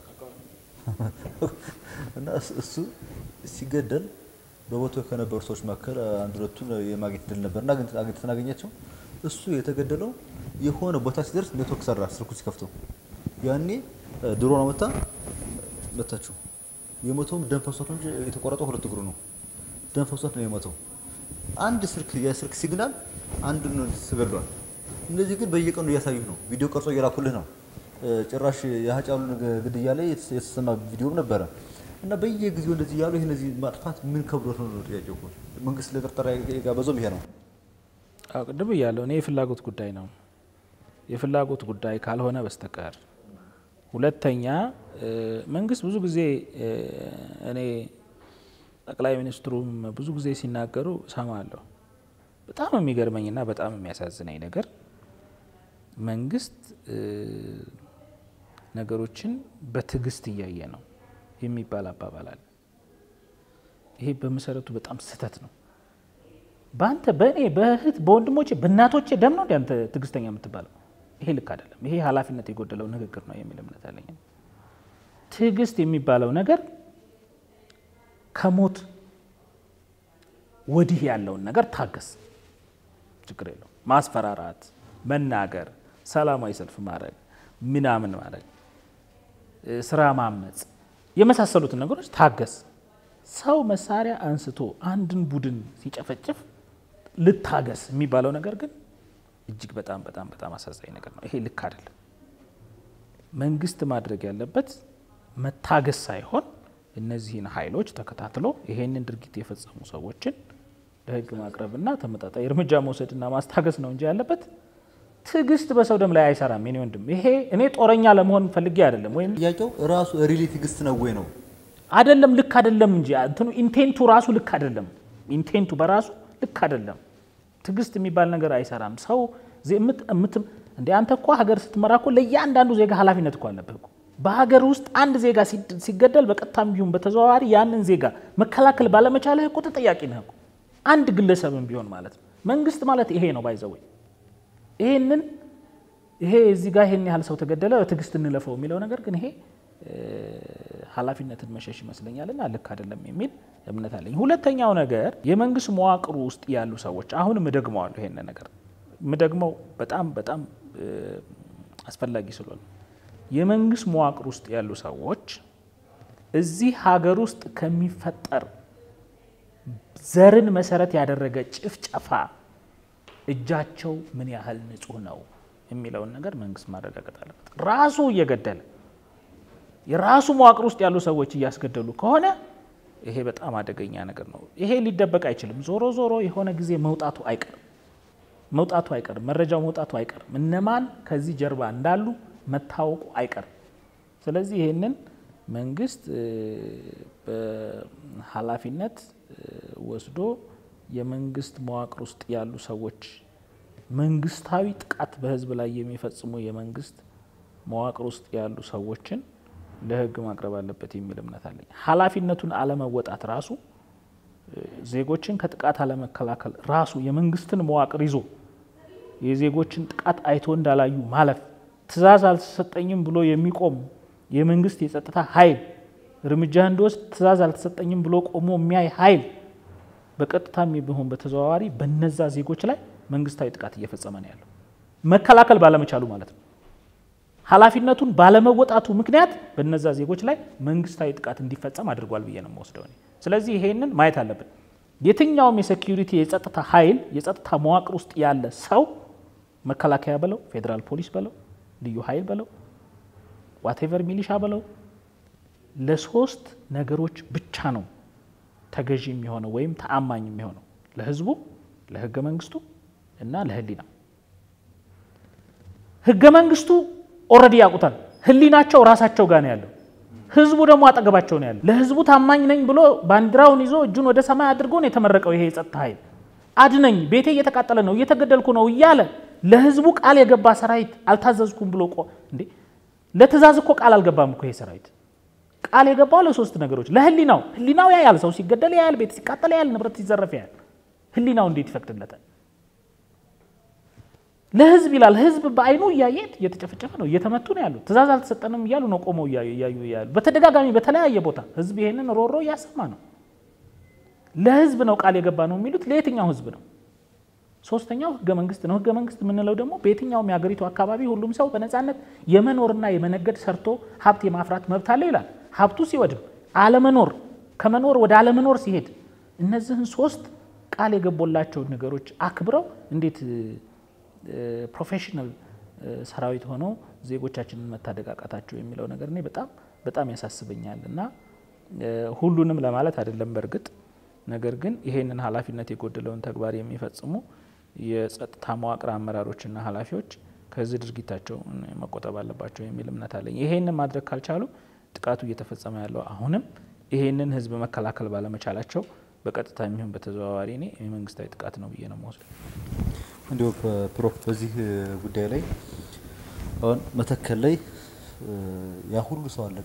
እና እሱ ሲገደል በቦታው ከነበሩ ሰዎች መካከል አንድ ሁለቱን የማግኘት ድል ነበር እና አግኝተን አገኛቸው። እሱ የተገደለው የሆነ ቦታ ሲደርስ ኔትወርክ ሰራ ስልኩ ሲከፍተው ያኔ ድሮን መታ መታችሁ። የሞተውም ደም ፈሷት ነው እንጂ የተቆረጠው ሁለት እግሩ ነው። ደም ፈሷት ነው የሞተው። አንድ ስልክ የስልክ ሲግናል አንድ ነው ተገድሏል። እነዚህ ግን በየቀኑ እያሳዩህ ነው። ቪዲዮ ቀርጾ እየላኩልህ ነው። ጭራሽ የሀጫሉን ግድያ ላይ የተሰማ ቪዲዮም ነበረ እና በየጊዜው እንደዚህ እያሉ ይህ እነዚህ ማጥፋት ምን ከብዶት ነው ነው ጥያቄው እኮ። መንግስት ለጥርጠራ የጋበዘውም ይሄ ነው። አዎ ቅድም እያለሁ እኔ የፍላጎት ጉዳይ ነው የፍላጎት ጉዳይ ካልሆነ በስተቀር ሁለተኛ መንግስት ብዙ ጊዜ እኔ ጠቅላይ ሚኒስትሩም ብዙ ጊዜ ሲናገሩ ሰማለሁ። በጣም የሚገርመኝና በጣም የሚያሳዝነኝ ነገር መንግስት ነገሮችን በትዕግስት እያየ ነው የሚባል አባባል አለ። ይሄ በመሰረቱ በጣም ስህተት ነው። በአንተ በእኔ በእህት በወንድሞቼ በእናቶቼ ደም ነው እንደ አንተ ትዕግስተኛ የምትባለው? ይሄ ልክ አይደለም። ይሄ ኃላፊነት የጎደለው ንግግር ነው የሚል እምነት አለኝ። ትዕግስት የሚባለው ነገር ከሞት ወዲህ ያለውን ነገር ታገስ፣ ችግር የለው። ማስፈራራት፣ መናገር፣ ሰላማዊ ሰልፍ ማድረግ፣ ምናምን ማድረግ፣ ስራ ማመፅ የመሳሰሉትን ነገሮች ታገስ። ሰው መሳሪያ አንስቶ አንድን ቡድን ሲጨፈጭፍ ልታገስ የሚባለው ነገር ግን እጅግ በጣም በጣም በጣም አሳዛኝ ነገር ነው። ይሄ ልክ አይደለም። መንግስት ማድረግ ያለበት መታገስ ሳይሆን እነዚህን ኃይሎች ተከታትሎ ይሄንን ድርጊት የፈጸሙ ሰዎችን ለሕግ ማቅረብና ተመጣጣኝ እርምጃ መውሰድና ማስታገስ ነው እንጂ ያለበት ትዕግስት በሰው ደም ላይ አይሰራም። የኔ ወንድም ይሄ እኔ ጦረኛ ለመሆን ፈልጌ አይደለም ወይም ጥያቄው ራሱ ሪሊ ትዕግስት ነው ወይ ነው አይደለም ልክ አይደለም እንጂ እንትኑ ኢንቴንቱ ራሱ ልክ አይደለም። ኢንቴንቱ በራሱ ልክ አይደለም። ትዕግስት የሚባል ነገር አይሰራም። ሰው እንደ አንተ እኮ ሀገር ስትመራ እኮ ለእያንዳንዱ ዜጋ ኃላፊነት እኮ አለብህ እኮ። በሀገር ውስጥ አንድ ዜጋ ሲገደል በቀጥታም ቢሆን በተዘዋዋሪ ያንን ዜጋ መከላከል ባለመቻልህ እኮ ተጠያቂ ነህ እኮ አንድ ግለሰብም ቢሆን ማለት ነው። መንግስት ማለት ይሄ ነው ባይዘወይ ይሄንን ይሄ እዚህ ጋር ይሄን ያህል ሰው ተገደለ በትዕግስት እንለፈው የሚለው ነገር ግን ይሄ ኃላፊነትን መሸሽ ይመስለኛልና ልክ አይደለም የሚል እምነት አለኝ። ሁለተኛው ነገር የመንግስት መዋቅሩ ውስጥ ያሉ ሰዎች አሁንም እደግመዋለሁ፣ ይሄን ነገር የምደግመው በጣም በጣም አስፈላጊ ስለሆነ የመንግስት መዋቅር ውስጥ ያሉ ሰዎች እዚህ ሀገር ውስጥ ከሚፈጠር ዘርን መሰረት ያደረገ ጭፍጨፋ እጃቸው ምን ያህል ንጹህ ነው የሚለውን ነገር መንግስት ማረጋገጥ አለበት። ራሱ እየገደለ የራሱ መዋቅር ውስጥ ያሉ ሰዎች እያስገደሉ ከሆነ ይሄ በጣም አደገኛ ነገር ነው። ይሄ ሊደበቅ አይችልም። ዞሮ ዞሮ የሆነ ጊዜ መውጣቱ አይቀርም መውጣቱ አይቀርም። መረጃው መውጣቱ አይቀርም። እነማን ከዚህ ጀርባ እንዳሉ መታወቁ አይቀርም። ስለዚህ ይህንን መንግስት በኃላፊነት ወስዶ የመንግስት መዋቅር ውስጥ ያሉ ሰዎች መንግስታዊ ጥቃት በህዝብ ላይ የሚፈጽሙ የመንግስት መዋቅር ውስጥ ያሉ ሰዎችን ለህግ ማቅረብ አለበት የሚል እምነት አለኝ። ኃላፊነቱን አለመወጣት ራሱ ዜጎችን ከጥቃት አለመከላከል ራሱ የመንግስትን መዋቅር ይዞ የዜጎችን ጥቃት አይቶ እንዳላዩ ማለፍ፣ ትዕዛዝ አልተሰጠኝም ብሎ የሚቆም የመንግስት የጸጥታ ኃይል እርምጃ እንዲወስድ ትዕዛዝ አልተሰጠኝም ብሎ ቆሞ የሚያይ ኃይል በቀጥታም ቢሆን በተዘዋዋሪ በነዛ ዜጎች ላይ መንግስታዊ ጥቃት እየፈጸመ ነው ያለው መከላከል ባለመቻሉ ማለት ነው። ኃላፊነቱን ባለመወጣቱ ምክንያት በነዛ ዜጎች ላይ መንግስታዊ ጥቃት እንዲፈጸም አድርጓል ብዬ ነው የምወስደው እኔ። ስለዚህ ይሄንን ማየት አለብን። የትኛውም የሴኪሪቲ የጸጥታ ኃይል የጸጥታ መዋቅር ውስጥ ያለ ሰው መከላከያ በለው፣ ፌዴራል ፖሊስ በለው፣ ልዩ ኃይል በለው፣ ዋቴቨር ሚሊሻ በለው ለሶስት ነገሮች ብቻ ነው ተገዢ የሚሆነው ወይም ተአማኝ የሚሆነው ለህዝቡ፣ ለህገ መንግስቱ እና ለህሊና። ህገ መንግስቱ ኦልሬዲ ያውቁታል። ህሊናቸው ራሳቸው ጋር ነው ያለው። ህዝቡ ደግሞ አጠገባቸው ነው ያለው። ለህዝቡ ታማኝ ነኝ ብሎ ባንዲራውን ይዞ እጁን ወደ ሰማይ አድርጎ ነው የተመረቀው። ይሄ የጸጥታ ኃይል አድነኝ፣ ቤቴ እየተቃጠለ ነው፣ እየተገደልኩ ነው እያለ ለህዝቡ ቃል የገባ ሰራዊት አልታዘዝኩም ብሎ ቆ እንዴ ለትእዛዝ እኮ ቃል አልገባም እኮ ይሄ ሰራዊት ቃል የገባው ለሶስት ነገሮች ለህሊናው ህሊናው ያያል፣ ሰው ሲገደል ያያል፣ ቤት ሲቃጠል ያያል፣ ንብረት ሲዘረፍ ያያል። ህሊናው እንዴት ይፈቅድለታል? ለህዝብ ይላል። ህዝብ በአይኑ እያየ እየተጨፈጨፈ ነው፣ እየተመቱ ነው ያሉት። ትእዛዝ አልተሰጠንም እያሉ ነው ቆመው እያዩ ያሉ። በተደጋጋሚ በተለያየ ቦታ ህዝብ ይሄንን ሮሮ እያሰማ ነው። ለህዝብ ነው ቃል የገባ ነው የሚሉት ለየትኛው ህዝብ ነው? ሶስተኛው ህገ መንግስት ነው። ህገ መንግስት የምንለው ደግሞ በየትኛውም የሀገሪቱ አካባቢ ሁሉም ሰው በነፃነት የመኖርና የመነገድ ሰርቶ ሀብት የማፍራት መብት አለ ይላል። ሀብቱ ሲወድም አለመኖር ከመኖር ወደ አለመኖር ሲሄድ እነዚህን ሶስት ቃል የገቦላቸውን ነገሮች አክብረው እንዴት ፕሮፌሽናል ሰራዊት ሆነው ዜጎቻችንን መታደግ አቃታቸው የሚለው ነገር እኔ በጣም በጣም ያሳስበኛል እና ሁሉንም ለማለት አይደለም በእርግጥ ነገር ግን ይሄንን ኃላፊነት የጎደለውን ተግባር የሚፈጽሙ የጸጥታ መዋቅር አመራሮችና ኃላፊዎች ከዚህ ድርጊታቸው መቆጠብ አለባቸው የሚል እምነት አለኝ። ይሄንን ማድረግ ካልቻሉ ጥቃቱ እየተፈጸመ ያለው አሁንም ይሄንን ህዝብ መከላከል ባለመቻላቸው በቀጥታ የሚሆን በተዘዋዋሪ እኔ የመንግስታዊ ጥቃት ነው ብዬ ነው መወስድ። እንዲሁ ፕሮፍ በዚህ ጉዳይ ላይ አሁን መተከል ላይ ያ ሁሉ ሰው አለቀ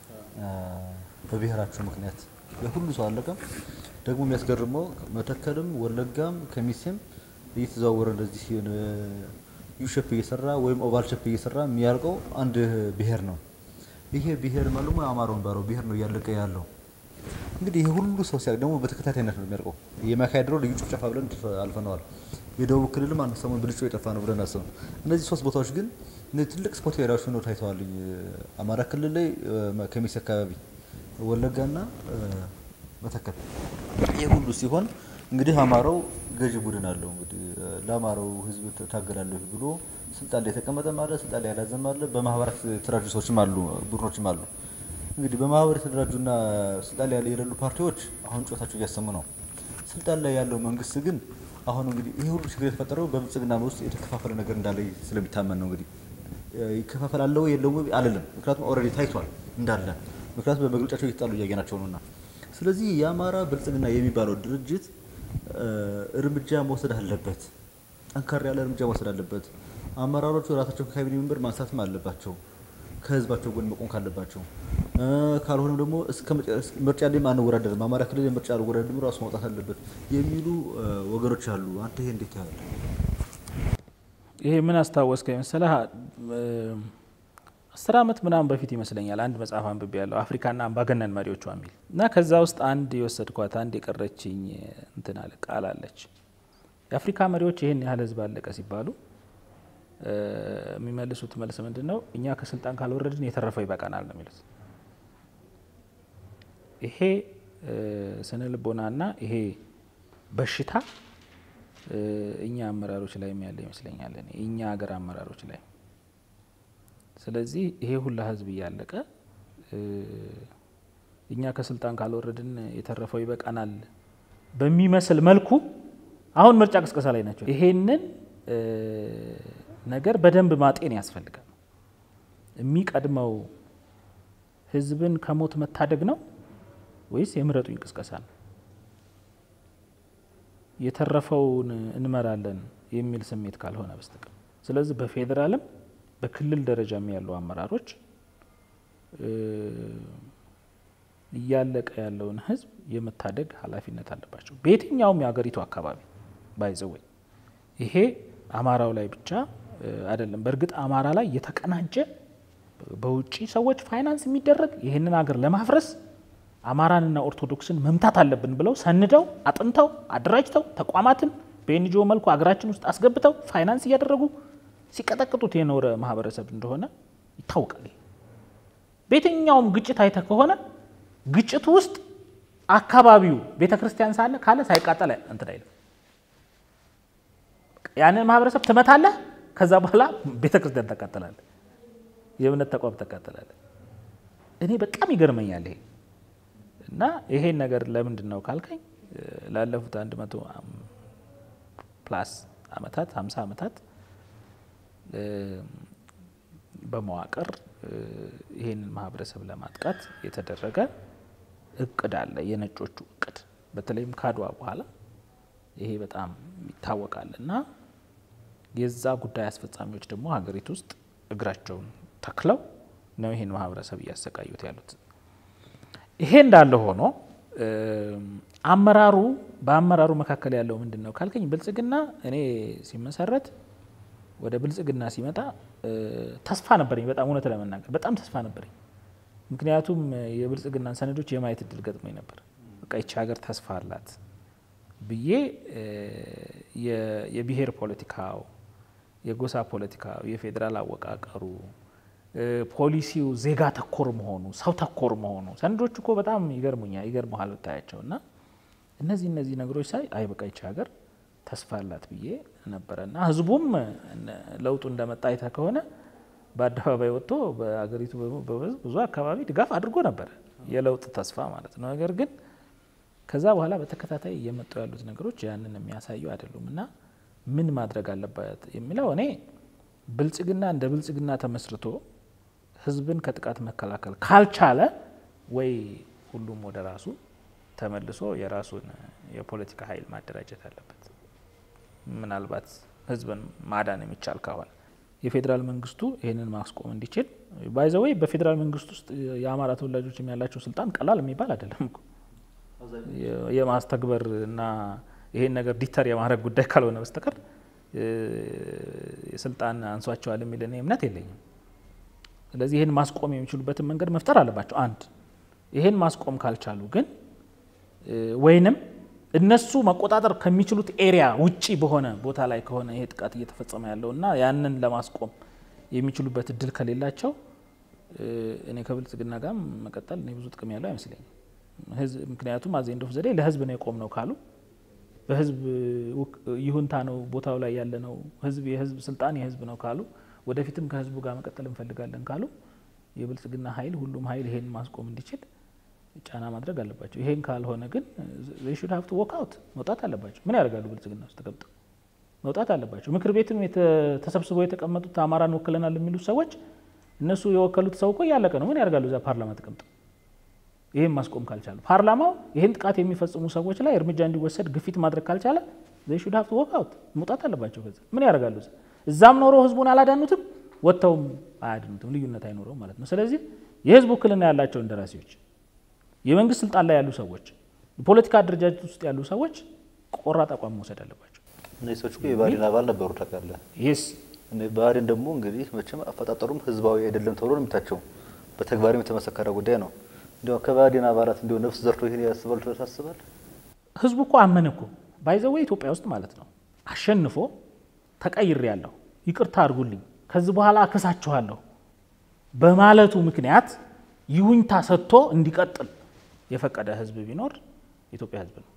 በብሔራቸው ምክንያት ያ ሁሉ ሰው አለቀ። ደግሞ የሚያስገርመው መተከልም ወለጋም ከሚሴም እየተዘዋወረ እንደዚህ ዩሸፕ እየሰራ ወይም ኦቫል ሸፕ እየሰራ የሚያልቀው አንድ ብሔር ነው። ይሄ ብሔር ማለት አማራው የሚባለው ብሔር ነው እያለቀ ያለው። እንግዲህ ይሄ ሁሉ ሰው ሲያልቅ ደግሞ በተከታታይነት ነው የሚያልቀው። የማካሄድሮ ልዩ ጭፍጨፋ ብለን አልፈነዋል። የደቡብ ክልልም አንድ ሰሞን ብልጮ የጠፋ ነው ብለን አስብ። እነዚህ ሶስት ቦታዎች ግን እነዚህ ትልቅ ስፖርት ኤሪያዎች ሆነው ታይተዋል። አማራ ክልል ላይ ከሚሴ አካባቢ፣ ወለጋና መተከል ይህ ሁሉ ሲሆን እንግዲህ አማራው ገዢ ቡድን አለው። እንግዲህ ለአማራው ሕዝብ ታገላለሁ ብሎ ስልጣን ላይ የተቀመጠም አለ፣ ስልጣን ላይ ያላዘም አለ። በማህበራት የተደራጁ ሰዎችም አሉ፣ ቡድኖችም አሉ። እንግዲህ በማህበር የተደራጁና ስልጣን ላይ የሌሉ ፓርቲዎች አሁን ጩኸታቸው እያሰሙ ነው። ስልጣን ላይ ያለው መንግስት ግን አሁን እንግዲህ ይሄ ሁሉ ችግር የተፈጠረው በብልጽግና ውስጥ የተከፋፈለ ነገር እንዳለ ስለሚታመን ነው። እንግዲህ ይከፋፈላለው የለውም አልልም፣ ምክንያቱም ኦልሬዲ ታይቷል እንዳለ ምክንያቱም በመግለጫቸው እየተጣሉ እያየናቸው ነውና ስለዚህ የአማራ ብልጽግና የሚባለው ድርጅት እርምጃ መውሰድ አለበት። ጠንከር ያለ እርምጃ መውሰድ አለበት። አመራሮቹ ራሳቸውን ከካቢኔ መንበር ማንሳትም አለባቸው። ከህዝባቸው ጎን መቆም ካለባቸው፣ ካልሆነም ደግሞ እስከ ምርጫ ላይም አንወዳደርም፣ አማራ ክልል ምርጫ አልወዳደርም ራሱ ማውጣት አለበት የሚሉ ወገኖች አሉ። አንተ ይሄ እንዴት ያለ ይሄ ምን አስታወስከኝ መሰለህ? አስር ዓመት ምናምን በፊት ይመስለኛል አንድ መጽሐፍ አንብቤ ያለው አፍሪካና አምባገነን መሪዎቿ የሚል እና ከዛ ውስጥ አንድ የወሰድኳት አንድ የቀረችኝ እንትን አለ ቃል አለች። የአፍሪካ መሪዎች ይህን ያህል ህዝብ አለቀ ሲባሉ የሚመልሱት መልስ ምንድን ነው? እኛ ከስልጣን ካልወረድን የተረፈው ይበቃናል ነው የሚሉት። ይሄ ስነ ልቦናና ይሄ በሽታ እኛ አመራሮች ላይ ያለ ይመስለኛል፣ እኛ ሀገር አመራሮች ላይ ስለዚህ ይሄ ሁላ ህዝብ እያለቀ እኛ ከስልጣን ካልወረድን የተረፈው ይበቃናል በሚመስል መልኩ አሁን ምርጫ ቅስቀሳ ላይ ናቸው። ይሄንን ነገር በደንብ ማጤን ያስፈልጋል። የሚቀድመው ህዝብን ከሞት መታደግ ነው ወይስ የምረጡኝ ቅስቀሳ ነው? የተረፈውን እንመራለን የሚል ስሜት ካልሆነ በስተቀር ስለዚህ በፌዴራልም በክልል ደረጃም ያሉ አመራሮች እያለቀ ያለውን ህዝብ የመታደግ ኃላፊነት አለባቸው። በየትኛውም የሀገሪቱ አካባቢ ባይዘወይ ይሄ አማራው ላይ ብቻ አይደለም። በእርግጥ አማራ ላይ የተቀናጀ በውጭ ሰዎች ፋይናንስ የሚደረግ ይህንን ሀገር ለማፍረስ አማራንና ኦርቶዶክስን መምታት አለብን ብለው ሰንደው አጥንተው አደራጅተው ተቋማትን በኤንጂኦ መልኩ ሀገራችን ውስጥ አስገብተው ፋይናንስ እያደረጉ ሲቀጠቅጡት የኖረ ማህበረሰብ እንደሆነ ይታወቃል። በየትኛውም ግጭት አይተ ከሆነ ግጭቱ ውስጥ አካባቢው ቤተ ክርስቲያን ሳለ ካለ ሳይቃጠል እንትን አይልም። ያንን ማህበረሰብ ትመታለህ፣ ከዛ በኋላ ቤተ ክርስቲያን ታቃጥላለህ፣ የእምነት ተቋም ታቃጥላለህ። እኔ በጣም ይገርመኛል ይሄ እና ይሄን ነገር ለምንድን ነው ካልከኝ ላለፉት አንድ መቶ ፕላስ አመታት ሀምሳ አመታት በመዋቅር ይህንን ማህበረሰብ ለማጥቃት የተደረገ እቅድ አለ። የነጮቹ እቅድ በተለይም ካድዋ በኋላ ይሄ በጣም ይታወቃል እና የዛ ጉዳይ አስፈጻሚዎች ደግሞ ሀገሪቱ ውስጥ እግራቸውን ተክለው ነው ይህን ማህበረሰብ እያሰቃዩት ያሉት። ይሄ እንዳለ ሆኖ አመራሩ በአመራሩ መካከል ያለው ምንድን ነው ካልከኝ ብልጽግና እኔ ሲመሰረት ወደ ብልጽግና ሲመጣ ተስፋ ነበረኝ። በጣም እውነት ለመናገር በጣም ተስፋ ነበረኝ። ምክንያቱም የብልጽግናን ሰነዶች የማየት እድል ገጥሞኝ ነበር። በቃ ይቺ ሀገር ተስፋ አላት፣ ብዬ የብሔር ፖለቲካው፣ የጎሳ ፖለቲካው፣ የፌዴራል አወቃቀሩ፣ ፖሊሲው ዜጋ ተኮር መሆኑ፣ ሰው ተኮር መሆኑ ሰነዶች እኮ በጣም ይገርሙኛል ይገርመሃል ብታያቸው እና እነዚህ እነዚህ ነገሮች ሳይ አይ በቃ ይቺ ሀገር ተስፋ አላት ብዬ ነበረ እና ህዝቡም ለውጡ እንደመጣ አይተህ ከሆነ በአደባባይ ወጥቶ በአገሪቱ ብዙ አካባቢ ድጋፍ አድርጎ ነበረ የለውጥ ተስፋ ማለት ነው። ነገር ግን ከዛ በኋላ በተከታታይ እየመጡ ያሉት ነገሮች ያንን የሚያሳዩ አይደሉም እና ምን ማድረግ አለበት የሚለው እኔ ብልጽግና እንደ ብልጽግና ተመስርቶ ህዝብን ከጥቃት መከላከል ካልቻለ ወይ ሁሉም ወደ ራሱ ተመልሶ የራሱን የፖለቲካ ኃይል ማደራጀት አለበት። ምናልባት ህዝብን ማዳን የሚቻል ከሆነ የፌዴራል መንግስቱ ይህንን ማስቆም እንዲችል ባይዘወይ በፌዴራል መንግስት ውስጥ የአማራ ተወላጆች ያላቸው ስልጣን ቀላል የሚባል አይደለም እኮ የማስተግበር እና ይሄን ነገር ዲተር የማድረግ ጉዳይ ካልሆነ በስተቀር ስልጣን አንሷቸዋል የሚል እኔ እምነት የለኝም። ስለዚህ ይህን ማስቆም የሚችሉበትን መንገድ መፍጠር አለባቸው። አንድ ይህን ማስቆም ካልቻሉ ግን ወይንም እነሱ መቆጣጠር ከሚችሉት ኤሪያ ውጪ በሆነ ቦታ ላይ ከሆነ ይሄ ጥቃት እየተፈጸመ ያለው እና ያንን ለማስቆም የሚችሉበት እድል ከሌላቸው እኔ ከብልጽግና ጋር መቀጠል እኔ ብዙ ጥቅም ያለው አይመስለኝም። ምክንያቱም አዜ ኤንድ ኦፍ ዘ ዴይ ለህዝብ ነው የቆም ነው ካሉ በህዝብ ይሁንታ ነው ቦታው ላይ ያለ ነው ህዝብ የህዝብ ስልጣን የህዝብ ነው ካሉ ወደፊትም ከህዝቡ ጋር መቀጠል እንፈልጋለን ካሉ የብልጽግና ኃይል ሁሉም ኃይል ይሄን ማስቆም እንዲችል ጫና ማድረግ አለባቸው። ይሄን ካልሆነ ግን ሹድ ሀብቱ ወክ አውት መውጣት አለባቸው። ምን ያደርጋሉ? ብልጽግና ውስጥ ተቀምጠው መውጣት አለባቸው። ምክር ቤትም ተሰብስበው የተቀመጡት አማራን ወክለናል የሚሉት ሰዎች እነሱ የወከሉት ሰው እኮ እያለቀ ነው። ምን ያደርጋሉ? እዛ ፓርላማ ተቀምጠው ይህን ማስቆም ካልቻሉ፣ ፓርላማው ይህን ጥቃት የሚፈጽሙ ሰዎች ላይ እርምጃ እንዲወሰድ ግፊት ማድረግ ካልቻለ ሹድ ሀብቱ ወክ አውት መውጣት አለባቸው። ከዛ ምን ያደርጋሉ? እዛም ኖሮ ህዝቡን አላዳኑትም፣ ወጥተውም አያድኑትም። ልዩነት አይኖረውም ማለት ነው። ስለዚህ የህዝብ ውክልና ያላቸው እንደራሴዎች የመንግስት ስልጣን ላይ ያሉ ሰዎች፣ የፖለቲካ አደረጃጀት ውስጥ ያሉ ሰዎች ቆራጥ አቋም መውሰድ አለባቸው። እነዚህ ሰዎች እኮ የብአዴን አባል ነበሩ ታውቃለህ። ይስ ብአዴን ደግሞ እንግዲህ መቼም አፈጣጠሩም ህዝባዊ አይደለም ተብሎ ነው የሚታቸው። በተግባርም የተመሰከረ ጉዳይ ነው። እንዲያው ከባህዴን አባላት እንዲሁ ነፍስ ዘርቶ ይሄን ያስባሉ ተብሎ ታስባል? ህዝቡ እኮ አመነ እኮ ባይዘዌ ኢትዮጵያ ውስጥ ማለት ነው አሸንፎ ተቀይሬ ያለሁ ይቅርታ አድርጉልኝ ከዚህ በኋላ አከሳችኋለሁ በማለቱ ምክንያት ይሁኝታ ሰጥቶ እንዲቀጥል የፈቀደ ህዝብ ቢኖር የኢትዮጵያ ህዝብ ነው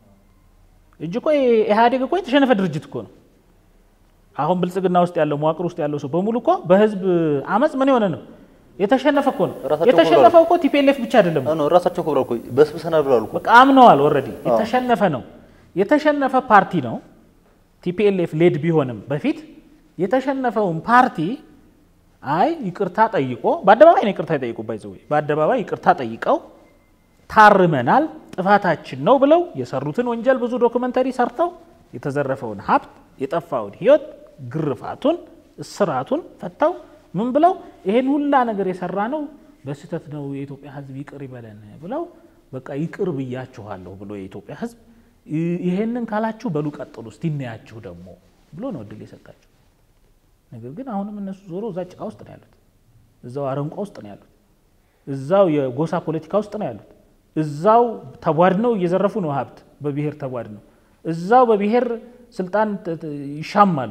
እጅ እኮ ኢህአዴግ እኮ የተሸነፈ ድርጅት እኮ ነው። አሁን ብልጽግና ውስጥ ያለው መዋቅር ውስጥ ያለው ሰው በሙሉ እኮ በህዝብ አመፅ ምን የሆነ ነው የተሸነፈ እኮ ነው። ራሳቸው የተሸነፈው እኮ ቲፒኤልኤፍ ብቻ አይደለም አዎ ነው ራሳቸው እኮ ብለዋል እኮ በስብሰናል ብለዋል እኮ በቃ አምነዋል። ኦልሬዲ የተሸነፈ ነው የተሸነፈ ፓርቲ ነው። ቲፒኤልኤፍ ሌድ ቢሆንም በፊት የተሸነፈውን ፓርቲ አይ ይቅርታ ጠይቆ በአደባባይ ነው ይቅርታ የጠይቁ ባይዘው በአደባባይ ይቅርታ ጠይቀው ታርመናል፣ ጥፋታችን ነው ብለው የሰሩትን ወንጀል ብዙ ዶክመንተሪ ሰርተው የተዘረፈውን ሀብት የጠፋውን ህይወት ግርፋቱን እስራቱን ፈተው ምን ብለው ይሄን ሁላ ነገር የሰራ ነው በስህተት ነው የኢትዮጵያ ህዝብ ይቅር ይበለን ብለው በቃ ይቅር ብያችኋለሁ ብሎ የኢትዮጵያ ህዝብ ይሄንን ካላችሁ በሉ ቀጥሉ እስቲ እናያችሁ ደግሞ ብሎ ነው እድል የሰጣቸው። ነገር ግን አሁንም እነሱ ዞሮ እዛ ጭቃ ውስጥ ነው ያሉት፣ እዛው አረንቋ ውስጥ ነው ያሉት፣ እዛው የጎሳ ፖለቲካ ውስጥ ነው ያሉት፣ እዛው ተቧድነው እየዘረፉ ነው ሀብት በብሔር ተቧድነው፣ እዛው በብሔር ስልጣን ይሻማሉ፣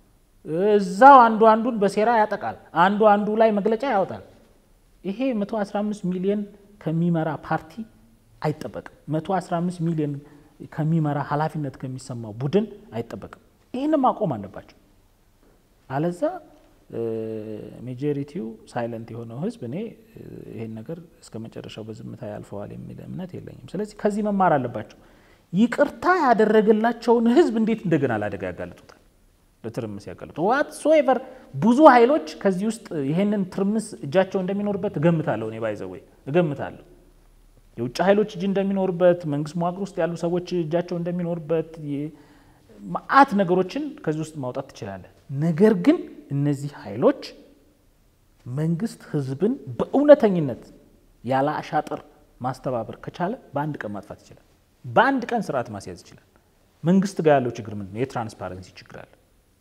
እዛው አንዱ አንዱን በሴራ ያጠቃል፣ አንዱ አንዱ ላይ መግለጫ ያወጣል። ይሄ 115 ሚሊዮን ከሚመራ ፓርቲ አይጠበቅም። 115 ሚሊዮን ከሚመራ ኃላፊነት ከሚሰማው ቡድን አይጠበቅም። ይህንም ማቆም አለባቸው። አለዛ ሜጆሪቲው ሳይለንት የሆነው ህዝብ እኔ ይሄን ነገር እስከ መጨረሻው በዝምታ ያልፈዋል የሚል እምነት የለኝም። ስለዚህ ከዚህ መማር አለባቸው። ይቅርታ ያደረገላቸውን ህዝብ እንዴት እንደገና ለአደጋ ያጋልጡታል፣ ለትርምስ ያጋልጡ ዋትሶኤቨር ብዙ ኃይሎች ከዚህ ውስጥ ይሄንን ትርምስ እጃቸው እንደሚኖርበት እገምታለሁ። እኔ ባይዘወይ እገምታለሁ የውጭ ኃይሎች እጅ እንደሚኖርበት፣ መንግስት መዋቅር ውስጥ ያሉ ሰዎች እጃቸው እንደሚኖርበት መዓት ነገሮችን ከዚህ ውስጥ ማውጣት ትችላለን። ነገር ግን እነዚህ ኃይሎች መንግስት ህዝብን በእውነተኝነት ያለ አሻጥር ማስተባበር ከቻለ በአንድ ቀን ማጥፋት ይችላል። በአንድ ቀን ስርዓት ማስያዝ ይችላል። መንግስት ጋር ያለው ችግር ምንድን ነው? የትራንስፓረንሲ ችግር አለ።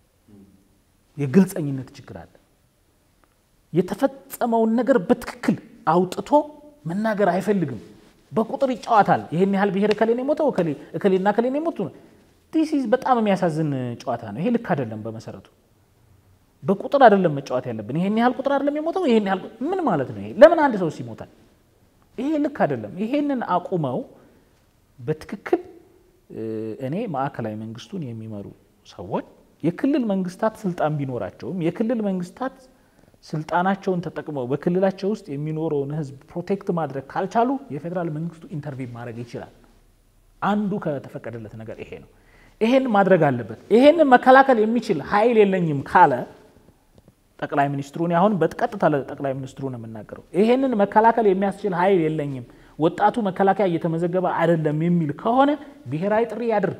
የግልጸኝነት ችግር አለ። የተፈጸመውን ነገር በትክክል አውጥቶ መናገር አይፈልግም። በቁጥር ይጫወታል። ይህን ያህል ብሔር እከሌን የሞተው እከሌና እከሌን የሞቱ ዲስ ኢዝ በጣም የሚያሳዝን ጨዋታ ነው። ይሄ ልክ አይደለም። በመሰረቱ በቁጥር አይደለም መጫወት ያለብን። ይሄን ያህል ቁጥር አይደለም የሞተው ይሄን ያህል ምን ማለት ነው? ይሄ ለምን አንድ ሰው ይሞታል? ይሄ ልክ አይደለም። ይሄንን አቁመው በትክክል እኔ ማዕከላዊ መንግስቱን የሚመሩ ሰዎች የክልል መንግስታት ስልጣን ቢኖራቸውም የክልል መንግስታት ስልጣናቸውን ተጠቅመው በክልላቸው ውስጥ የሚኖረውን ህዝብ ፕሮቴክት ማድረግ ካልቻሉ የፌዴራል መንግስቱ ኢንተርቪን ማድረግ ይችላል። አንዱ ከተፈቀደለት ነገር ይሄ ነው። ይሄን ማድረግ አለበት። ይሄንን መከላከል የሚችል ኃይል የለኝም ካለ ጠቅላይ ሚኒስትሩ እኔ አሁን በቀጥታ ለጠቅላይ ሚኒስትሩ ነው የምናገረው። ይሄንን መከላከል የሚያስችል ኃይል የለኝም፣ ወጣቱ መከላከያ እየተመዘገበ አይደለም የሚል ከሆነ ብሔራዊ ጥሪ ያድርግ።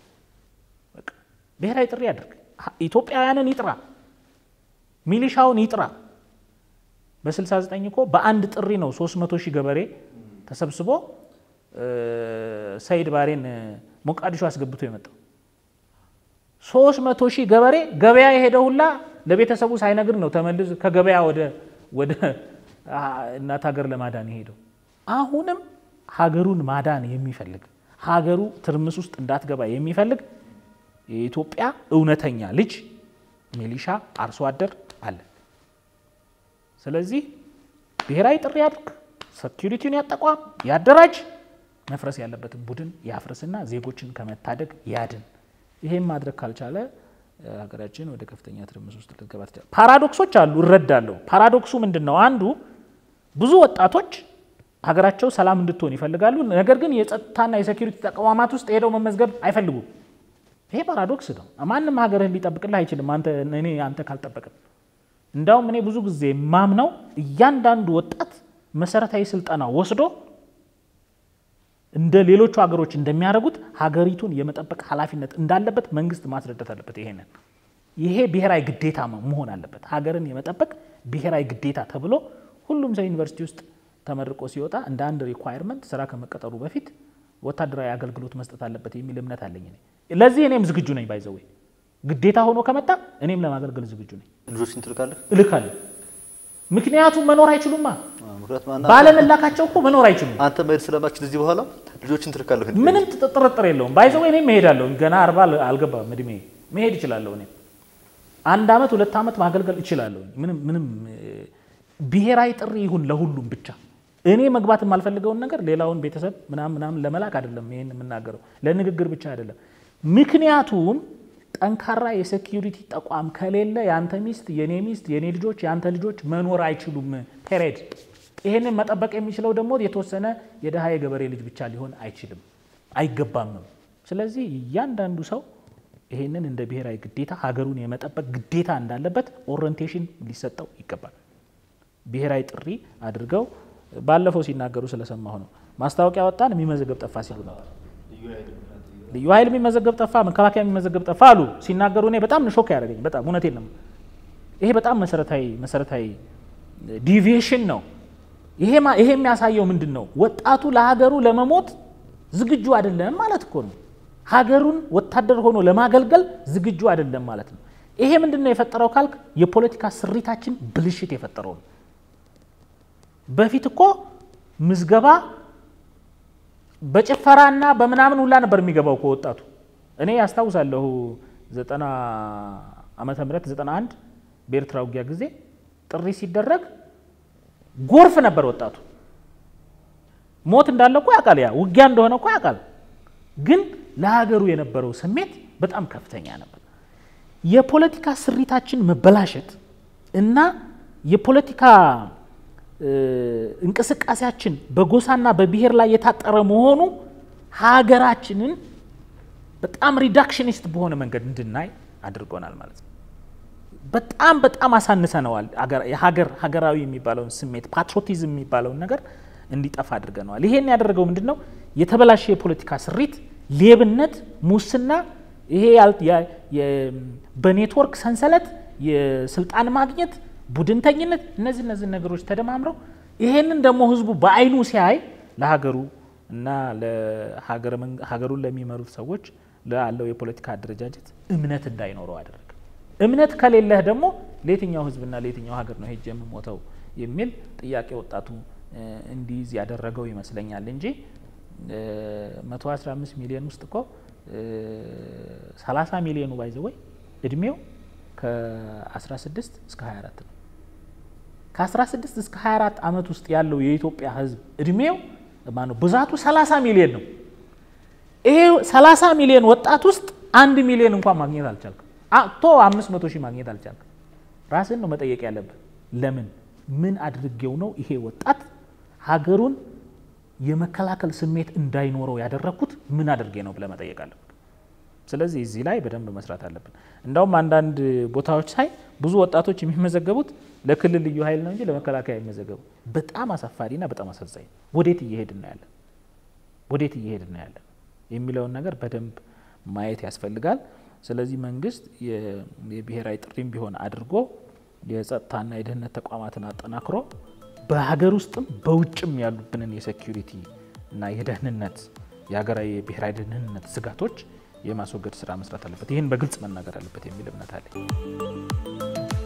ብሔራዊ ጥሪ ያድርግ። ኢትዮጵያውያንን ይጥራ፣ ሚሊሻውን ይጥራ። በ69 እኮ በአንድ ጥሪ ነው 300 ሺህ ገበሬ ተሰብስቦ ሰይድ ባሬን ሞቃዲሾ አስገብቶ የመጣው 300 ሺህ ገበሬ ገበያ የሄደ ሁላ ለቤተሰቡ ሳይነግር ነው ተመልሶ ከገበያ ወደ ወደ እናት ሀገር ለማዳን የሄደው። አሁንም ሀገሩን ማዳን የሚፈልግ ሀገሩ ትርምስ ውስጥ እንዳትገባ የሚፈልግ የኢትዮጵያ እውነተኛ ልጅ ሚሊሻ አርሶ አደር አለ። ስለዚህ ብሔራዊ ጥሪ ያድርግ፣ ሴኪሪቲውን ያጠቋም፣ ያደራጅ፣ መፍረስ ያለበትን ቡድን ያፍርስና ዜጎችን ከመታደግ ያድን። ይሄን ማድረግ ካልቻለ ሀገራችን ወደ ከፍተኛ ትርምስ ውስጥ ልትገባ ትችላለች። ፓራዶክሶች አሉ፣ እረዳለሁ። ፓራዶክሱ ምንድን ነው? አንዱ ብዙ ወጣቶች ሀገራቸው ሰላም እንድትሆን ይፈልጋሉ። ነገር ግን የጸጥታና የሴኪሪቲ ተቋማት ውስጥ ሄደው መመዝገብ አይፈልጉም። ይሄ ፓራዶክስ ነው። ማንም ሀገርህን ሊጠብቅልህ አይችልም፣ አንተ እኔ አንተ ካልጠበቅን። እንዳውም እኔ ብዙ ጊዜ ማምነው እያንዳንዱ ወጣት መሰረታዊ ስልጠና ወስዶ እንደ ሌሎቹ ሀገሮች እንደሚያደርጉት ሀገሪቱን የመጠበቅ ኃላፊነት እንዳለበት መንግስት ማስረዳት አለበት። ይሄንን ይሄ ብሔራዊ ግዴታ መሆን አለበት። ሀገርን የመጠበቅ ብሔራዊ ግዴታ ተብሎ ሁሉም ሰው ዩኒቨርሲቲ ውስጥ ተመርቆ ሲወጣ እንደ አንድ ሪኳየርመንት ስራ ከመቀጠሩ በፊት ወታደራዊ አገልግሎት መስጠት አለበት የሚል እምነት አለኝ። ለዚህ እኔም ዝግጁ ነኝ። ባይዘዌ ግዴታ ሆኖ ከመጣ እኔም ለማገልገል ዝግጁ ነኝ። ልጆችን ትልካለህ? እልካለሁ። ምክንያቱም መኖር አይችሉማ። ምክንያቱም አንተ- ባለመላካቸው እኮ መኖር አይችሉም። አንተ መሄድ ስለማችል እዚህ በኋላ ልጆችን ትልካለህ? ምንም ጥ- ጥርጥር የለውም። ባይዘዌ እኔም መሄዳለሁ። ገና አርባ አልገባም እድሜ መሄድ እችላለሁ። እኔም አንድ አመት ሁለት አመት ማገልገል እችላለሁ። ምንም ምንም እ፣ ብሔራዊ ጥሪ ይሁን ለሁሉም ብቻ እኔ መግባት የማልፈልገውን ነገር ሌላውን ቤተሰብ ምናምን ምናምን ለመላክ አይደለም ይሄን የምናገረው ለንግግር ብቻ አይደለም። ምክንያቱም ጠንካራ የሴኪሪቲ ተቋም ከሌለ የአንተ ሚስት፣ የኔ ሚስት፣ የኔ ልጆች፣ የአንተ ልጆች መኖር አይችሉም። ፔሬድ። ይሄንን መጠበቅ የሚችለው ደግሞ የተወሰነ የድሃ የገበሬ ልጅ ብቻ ሊሆን አይችልም፣ አይገባምም። ስለዚህ እያንዳንዱ ሰው ይሄንን እንደ ብሔራዊ ግዴታ ሀገሩን የመጠበቅ ግዴታ እንዳለበት ኦሪንቴሽን ሊሰጠው ይገባል። ብሔራዊ ጥሪ አድርገው ባለፈው ሲናገሩ ስለሰማሁ ነው። ማስታወቂያ ወጣን የሚመዘገብ ጠፋ ሲሉ ነበር። ልዩ ኃይል የሚመዘገብ ጠፋ፣ መከላከያ የሚመዘገብ ጠፋ አሉ ሲናገሩ እኔ በጣም ሾክ ያደረገኝ በጣም እውነቴን ነው። ይሄ በጣም መሰረታዊ መሰረታዊ ዲቪዬሽን ነው። ይሄ ማ- ይሄ የሚያሳየው ምንድን ነው? ወጣቱ ለሀገሩ ለመሞት ዝግጁ አይደለም ማለት እኮ ነው። ሀገሩን ወታደር ሆኖ ለማገልገል ዝግጁ አይደለም ማለት ነው። ይሄ ምንድን ነው የፈጠረው ካልክ የፖለቲካ ስሪታችን ብልሽት የፈጠረው ነው። በፊት እኮ ምዝገባ በጭፈራና በምናምን ሁላ ነበር የሚገባው እኮ ወጣቱ። እኔ ያስታውሳለሁ ዘጠና ዓመተ ምህረት ዘጠና አንድ በኤርትራ ውጊያ ጊዜ ጥሪ ሲደረግ ጎርፍ ነበር ወጣቱ። ሞት እንዳለ እኮ ያውቃል፣ ያ ውጊያ እንደሆነ እኮ ያውቃል። ግን ለሀገሩ የነበረው ስሜት በጣም ከፍተኛ ነበር። የፖለቲካ ስሪታችን መበላሸት እና የፖለቲካ እ፣ እንቅስቃሴያችን በጎሳና በብሔር ላይ የታጠረ መሆኑ ሀገራችንን በጣም ሪዳክሽኒስት በሆነ መንገድ እንድናይ አድርጎናል ማለት ነው። በጣም በጣም አሳንሰነዋል። አገር- የሀገር ሀገራዊ የሚባለውን ስሜት ፓትሮቲዝም የሚባለውን ነገር እንዲጠፋ አድርገነዋል። ይሄን ያደረገው ምንድን ነው? የተበላሸ የፖለቲካ ስሪት፣ ሌብነት፣ ሙስና፣ ይሄ ያል- ያ- የ- በኔትወርክ ሰንሰለት የስልጣን ማግኘት፣ ቡድንተኝነት፣ እነዚህ እነዚህ ነገሮች ተደማምረው ይሄንን ደግሞ ህዝቡ በአይኑ ሲያይ ለሀገሩ እና ለሀገረ መንግ- ሀገሩን ለሚመሩት ሰዎች ላለው የፖለቲካ አደረጃጀት እምነት እንዳይኖረው አደረገ። እምነት ከሌለህ ደግሞ ለየትኛው ህዝብና ለየትኛው ሀገር ነው ሄጄ የምሞተው የሚል ጥያቄ ወጣቱ እንዲይዝ ያደረገው ይመስለኛል እንጂ 115 ሚሊዮን ውስጥ እኮ 30 ሚሊዮኑ ባይዘወይ እድሜው ከ16 እስከ 24 ነው። ከ16 እስከ 24 ዓመት ውስጥ ያለው የኢትዮጵያ ሕዝብ እድሜው ማነው ብዛቱ 30 ሚሊዮን ነው። ይሄ 30 ሚሊዮን ወጣት ውስጥ አንድ ሚሊዮን እንኳን ማግኘት አልቻልክም። ቶ 500 ሺህ ማግኘት አልቻልክም። ራስን ነው መጠየቅ ያለብን። ለምን ምን አድርጌው ነው ይሄ ወጣት ሀገሩን የመከላከል ስሜት እንዳይኖረው ያደረግኩት ምን አድርጌ ነው ብለህ መጠየቅ አለብን። ስለዚህ እዚህ ላይ በደንብ መስራት አለብን። እንዳውም አንዳንድ ቦታዎች ሳይ ብዙ ወጣቶች የሚመዘገቡት ለክልል ልዩ ኃይል ነው እንጂ ለመከላከያ የሚመዘገቡ በጣም አሳፋሪና በጣም አሳዛኝ። ወዴት እየሄድን ነው ያለን? ወዴት እየሄድን ነው ያለን የሚለውን ነገር በደንብ ማየት ያስፈልጋል። ስለዚህ መንግስት የብሔራዊ ጥሪም ቢሆን አድርጎ የጸጥታና የደህንነት ተቋማትን አጠናክሮ በሀገር ውስጥም በውጭም ያሉብንን የሴኪሪቲ እና የደህንነት የሀገራዊ የብሔራዊ ደህንነት ስጋቶች የማስወገድ ስራ መስራት አለበት። ይህን በግልጽ መናገር አለበት የሚል እምነት አለኝ።